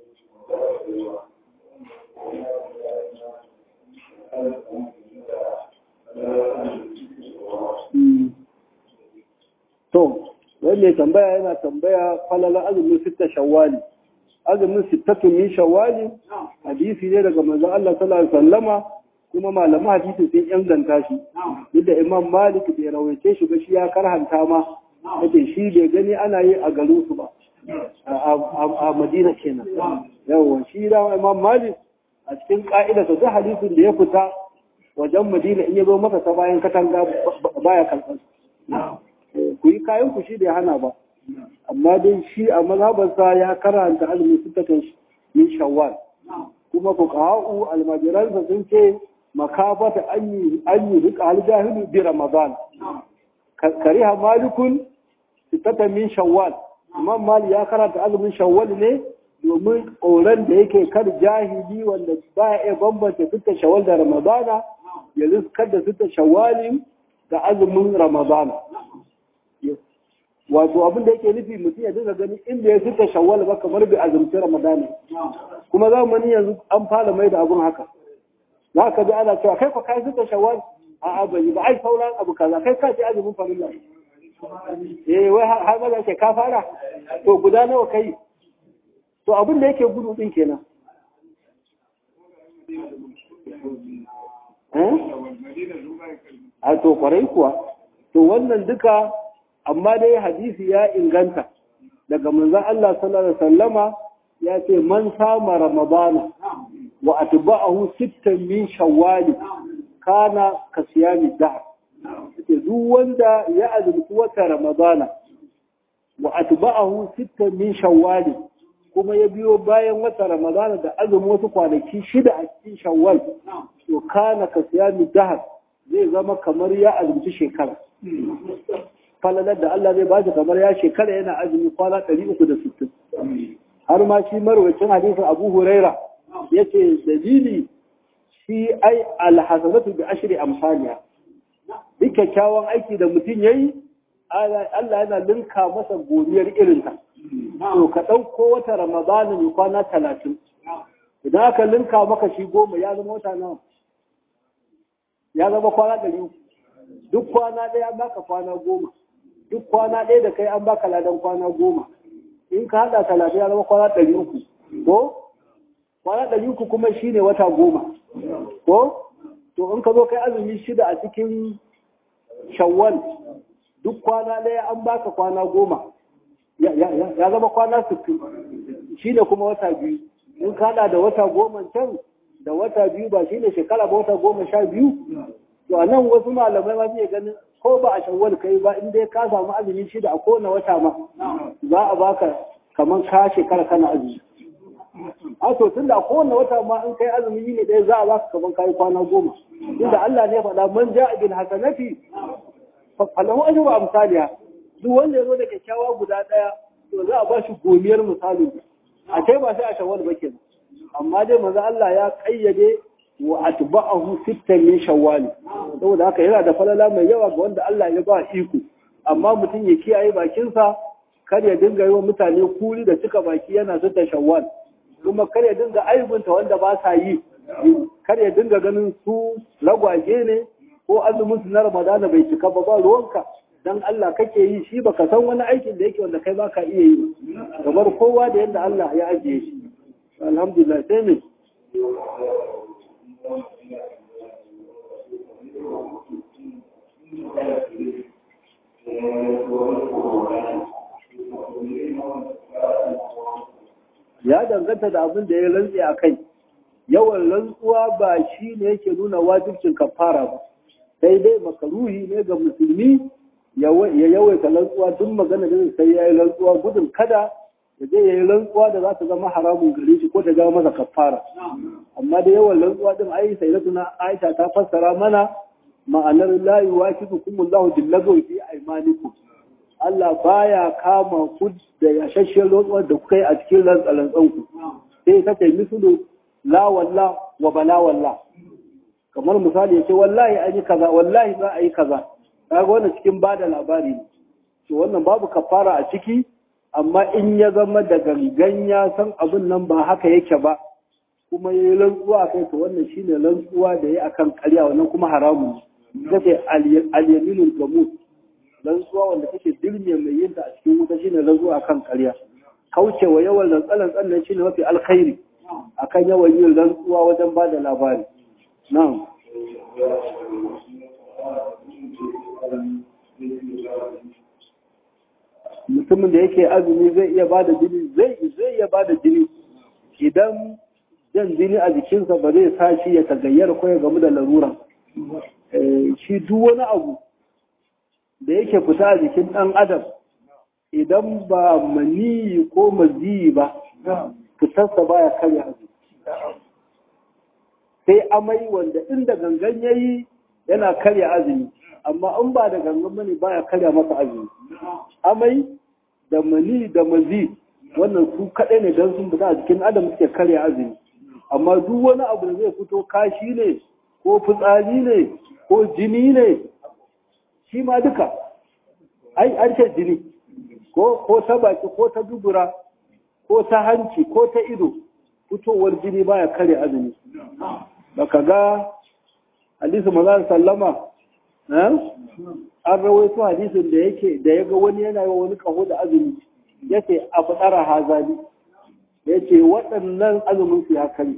to wanda tambaya yana tambaya falalar azumin sitta shawwali azumin sittatun min shawwali hadisi ne daga manzon Allah sallallahu alaihi wasallama kuma malaman hadisi sun inganta shi duk da Imam Malik bai rawaice shi ba shi ya karhanta ma yace shi bai gani ana yi a garin su ba a Madina kenan yawa shi da Imam Malik a cikin ka'ida ta duk hadisin da ya fita wajen Madina in ya zo masa ta bayan katanga baya kalban ku yi kayan ku shi bai hana ba amma dai shi a mazhabarsa ya karanta azumi sittatan min shawwal kuma fuqaha'u almajiransa sun ce makafata an yi an yi rika aljahilu bi ramadan kariha malikun sitata min shawwal imam mali ya karanta azumin shawwal ne domin tsoron da yake kar jahili wanda ba ya iya bambanta sita shawwal da ramadana ya riskar da sita shawwalin da azumin ramadana wato abin da yake nufi mutum ya dinga gani inda ya sita shawwal ba kamar bai azumci ramadana kuma zamani yanzu an fara mai da abun haka za ka ji ana cewa kai fa kai sita shawwal a bai ba ai sauran abu kaza kai ka ce azumin farilla eh wai har ma ke ka fara to guda nawa kai to abin da yake gudu din kenan a to kwarai kuwa to wannan duka amma dai hadisi ya inganta daga manzon Allah sallallahu alaihi wasallama ya ce man sama ramadana wa atba'ahu sittan min shawwal kana ka siyami dahr duk wanda ya azumci wata ramadana wa atba'ahu sittan min shawwal kuma ya biyo bayan wata ramadana da azumin wasu kwanaki shida a cikin shawwal to kana ka siyami dahr zai zama kamar ya azumci shekara falalar da Allah zai bashi kamar ya shekara yana azumi kwana 360 har ma shi marwacin hadisin Abu Huraira yace dalili shi ai alhasanatu bi ashri amsaliha duk kyakkyawan aiki da mutum yayi Allah yana linka masa godiyar irinta to ka ɗauko wata ramadana mai kwana talatin idan aka linka maka shi goma ya zama wata nawa ya zama kwana ɗari uku duk kwana ɗaya an baka kwana goma duk kwana ɗaya da kai an baka ladan kwana goma in ka haɗa talatin ya zama kwana ɗari uku ko kwana ɗari uku kuma shine wata goma ko to in ka zo kai azumi shida a cikin shawwal duk kwana ɗaya an baka kwana goma ya zama kwana sittin shine kuma wata biyu in ka haɗa da wata goma can da wata biyu ba shine shekara ba wata goma sha biyu to a nan wasu malamai ma zai ganin ko ba a shawwal kai ba in dai ka samu azumi shida a kowane wata ma za a baka kamar ka shekara kana azumi a to tunda a kowane wata ma in kai azumi ne ɗaya za a baka kamar kayi kwana goma tunda Allah ne faɗa man ja'a bil hasanati falahu ajru amsaliha duk wanda ya zo da kyakkyawa guda ɗaya to za a ba shi gomiyar misali a kai ba sai a shawwal ba kenan amma dai manzo Allah ya kayyade wa atba'ahu sittan min shawwal saboda haka yana da falala mai yawa ga wanda Allah ya ba iko amma mutum ya kiyaye bakinsa kar ya dinga yi wa mutane kuli da cika baki yana sittan shawwal kuma kar ya dinga aibunta wanda ba sa yi kar ya dinga ganin su lagwaje ne ko azumin su na Ramadana bai cika ba ba ruwanka dan Allah kake yi shi baka san wani aikin da yake wanda kai baka iya yi kamar kowa da yadda Allah ya ajiye shi alhamdulillah sai me ya danganta da abin da ya rantse a kai yawan rantsuwa ba shi ne yake nuna wajibcin kafara ba sai dai makaruhi ne ga musulmi ya yawaita rantsuwa duk magana da sai ya yi rantsuwa gudun kada ya je ya yi rantsuwa da za ta zama haramun gare shi ko ta zama masa kafara amma da yawan rantsuwa din ai sai na tuna Aisha ta fassara mana ma'anar la yuwafiqukum Allahu billahi fi aymanikum Allah baya kama ku da yashashiyar rantsuwar da kuka yi a cikin rantsalan ku sai ta ce misulu la walla wa bala walla kamar misali ya ce wallahi an yi kaza wallahi za a yi kaza kaga wannan cikin bada labari ne to wannan babu kafara a ciki amma in ya zama da gangan ya san abin nan ba haka yake ba kuma ya yi rantsuwa kai to wannan shine rantsuwa da ya akan karya wannan kuma haramun ne ce al-yaminul gamut rantsuwa wanda take dirme mai yin ta a cikin wuta shine rantsuwa akan karya kaucewa yawan rantsalan tsannan shine mafi alkhairi akan yawan yin rantsuwa wajen ba da labari na'am mutumin da yake azumi zai iya bada jini zai zai iya bada jini idan jan jini a jikinsa ba zai sa shi ya tagayyar ko ya gamu da larura shi duk wani abu da yake fita a jikin ɗan adam idan ba maniyi ko maziyi ba fitarsa baya karya azumi sai amai wanda inda gangan yayi yana karya azumi amma in ba da gangan bane baya karya masa azumi amai da mani da mazi wannan su kaɗai ne don sun fita a jikin adam suke karya azumi amma duk wani abu da zai fito kashi ne ko fitsari ne ko jini ne shi ma duka ai an ce jini ko ko ta baki ko ta dubura ko ta hanci ko ta ido fitowar jini baya kare azumi baka ga hadisi maza sallama an rawaito hadisin da yake da ya ga wani yana yi wani kaho da azumi yace abu tsara hazali yace waɗannan azumin su ya kare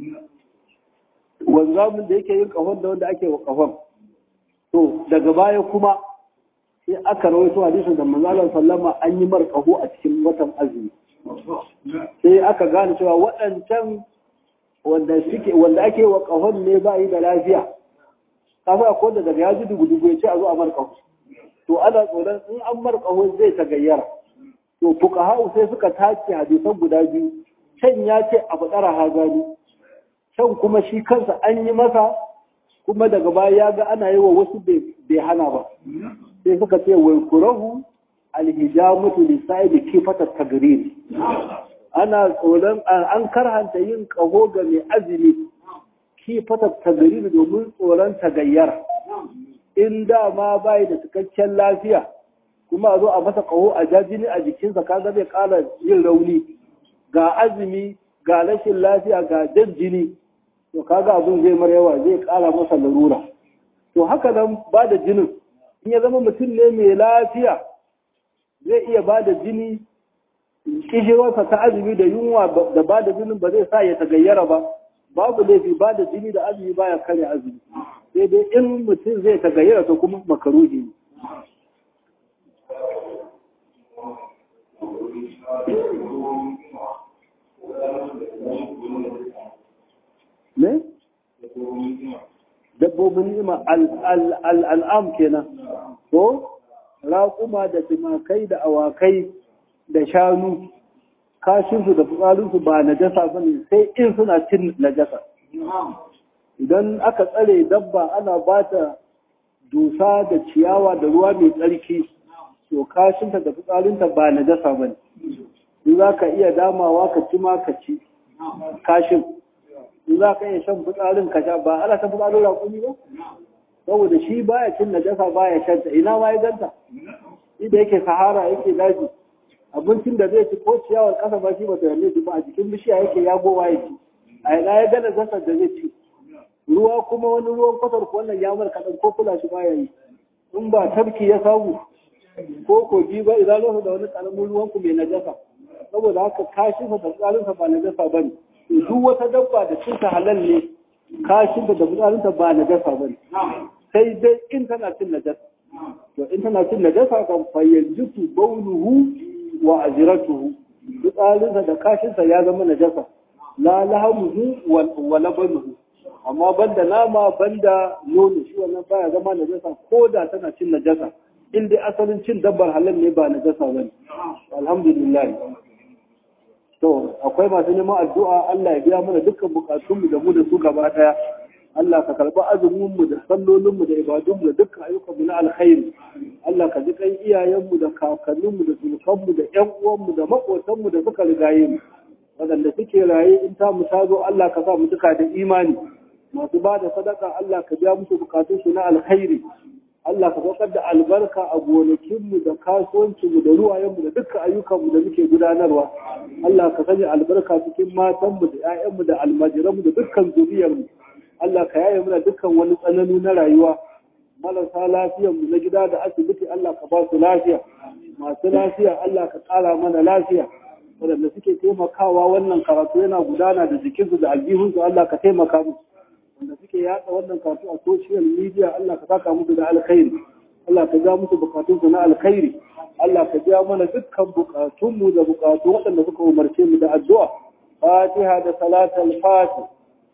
wanzamin da yake yin kahon da wanda ake wa kahon to daga baya kuma sai aka rawaito hadisin da manzo sallama an yi mar kaho a cikin watan azumi sai aka gane cewa waɗancan wanda suke wanda ake wa kahon ne ba yi da lafiya kafa akwai da daga ya ji dugu-dugu ya ce a zo a mar kaho to ana tsoron in an mar kaho zai ta gayyara to fuqaha'u sai suka tace hadisan guda biyu can ya ce a fadara hazali can kuma shi kansa an yi masa kuma daga baya ya ga ana yi wa wasu bai hana ba sai suka ce wai kurahu alhijamatu lisa'idi kifatar tagrir ana tsoron an karhanta yin kaho ga mai azumi kifatar tagrir domin tsoron tagayyara in dama bai da cikakken lafiya kuma a zo a masa kaho a jajini a jikinsa kaga zai kara yin rauni ga azumi ga rashin lafiya ga jan jini to kaga abin zai mara yawa zai kara masa larura to haka nan ba da jinin in ya zama mutum ne mai lafiya zai iya ba da jini kishirwarsa ta azumi da yunwa da ba da jinin ba zai sa ya tagayyara ba babu laifi ba da jini da azumi baya kare azumi sai dai in mutum zai tagayyara to kuma makaruhi ne ne? dabbobin ni'ima al'am kenan ko raƙuma da tumakai da awakai da shanu kashinsu da fitsarinsu ba najasa ba ne sai in suna cin najasa idan aka tsare dabba ana ba ta dusa da ciyawa da ruwa mai tsarki to kashinta da fitsarinta ba najasa ba ne in za ka iya damawa ka ci ma ka ci kashin in za ka iya shan fitsarin ka sha ba ana ta fitsarin raƙumi ba saboda shi baya cin najasa baya shanta ina ma ya ganta inda yake sahara yake daji abincin da zai ci ko ciyawar kasa ba shi ba ta yalle ba a jikin bishiya yake ya gowa yake a ina ya gana zasar da zai ci ruwa kuma wani ruwan kwatar ko wannan ya mar kaɗan ko kula shi baya yi in ba tafki ya samu ko kogi ba idan lokacin da wani ƙaramin ruwan ku mai najasa saboda haka kashinsa da tsarinsa ba najasa ba ne duk wata dabba da cinta halal ne kashinta da fitsarinta ba najasa ba ne sai dai in tana cin najasa to in tana cin najasa kan fayyanjiku bauluhu wa ajratuhu fitsarinsa da kashinsa ya zama najasa la lahamuhu wa labanuhu amma banda nama banda nono shi wannan baya zama najasa ko da tana cin najasa in dai asalin cin dabbar halal ne ba najasa bane alhamdulillah to akwai masu neman addu'a Allah ya biya mana dukkan bukatunmu da mu da su gaba daya Allah ka karɓi azuminmu da sallolinmu da ibadunmu da dukkan ayyukanmu na alkhairi Allah ka ji kan iyayenmu da kakanninmu da sunukanmu da ƴan uwanmu da maƙotanmu da suka rigaye mu waɗanda suke raye in ta mu ta zo Allah ka sa mu duka da imani masu ba da sadaka Allah ka biya musu bukatunsu na alkhairi Allah ka saukar da albarka a gonakinmu da kasuwancinmu da ruwayenmu da dukkan ayyukanmu da muke gudanarwa. Allah ka sanya albarka cikin matanmu da 'ya'yanmu da almajiranmu da dukkan zuriyarmu. Allah ka yaye mana dukkan wani tsanani na rayuwa. Marasa lafiyarmu na gida da asibiti Allah ka ba su lafiya. Masu lafiya Allah ka ƙara mana lafiya. Waɗanda suke taimakawa wannan karatu yana gudana da jikinsu da aljihunsu Allah ka taimaka musu. wanda suke yada wannan karatu a social media Allah ka saka musu da alkhairi Allah ka ja musu bukatunsu na alkhairi Allah ka ja mana dukkan bukatunmu da bukatu waɗanda suka umarce mu da addu'a Fatiha da salatul Fatih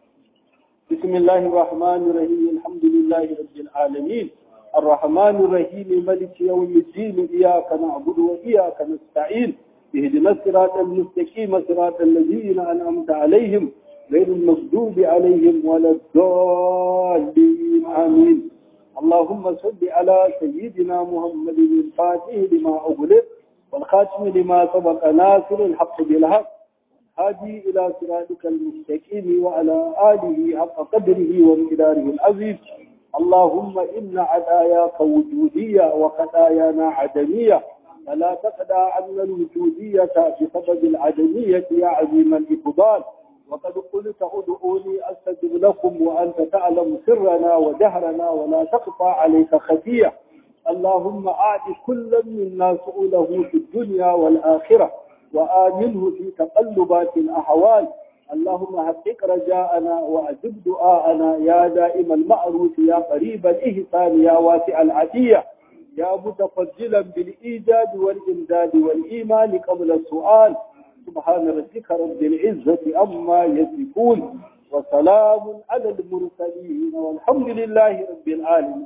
بسم الله الرحمن الرحيم الحمد لله رب العالمين الرحمن الرحيم ملك يوم الدين إياك نعبد وإياك نستعين اهدنا الصراط المستقيم صراط الذين أنعمت عليهم غير المغضوب عليهم ولا الضالين آمين اللهم صل على سيدنا محمد الفاتح لما أغلق والخاتم لما سبق ناصر الحق بالحق هادي إلى صراطك المستقيم وعلى آله حق قدره ومقداره العظيم اللهم إن عداياك وجودية وخطايانا عدمية فلا تقدى عنا الوجودية بسبب العدمية يا عظيم الإقبال وقد قلت ادعوني أستجب لكم وأنت تعلم سرنا وجهرنا ولا تخفى عليك خفية اللهم أعد كل منا سؤوله في الدنيا والآخرة وآمنه في تقلبات الأحوال اللهم حقق رجاءنا وأجب دعاءنا يا دائم المعروف يا قريب الإحسان يا واسع العدية يا متفضلا بالإيجاد والإمداد والإيمان قبل السؤال سبحان ربك رب العزة أما يصفون وسلام على المرسلين والحمد لله رب العالمين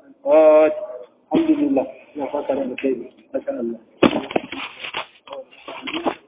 الحمد لله يا فكر ما شاء الله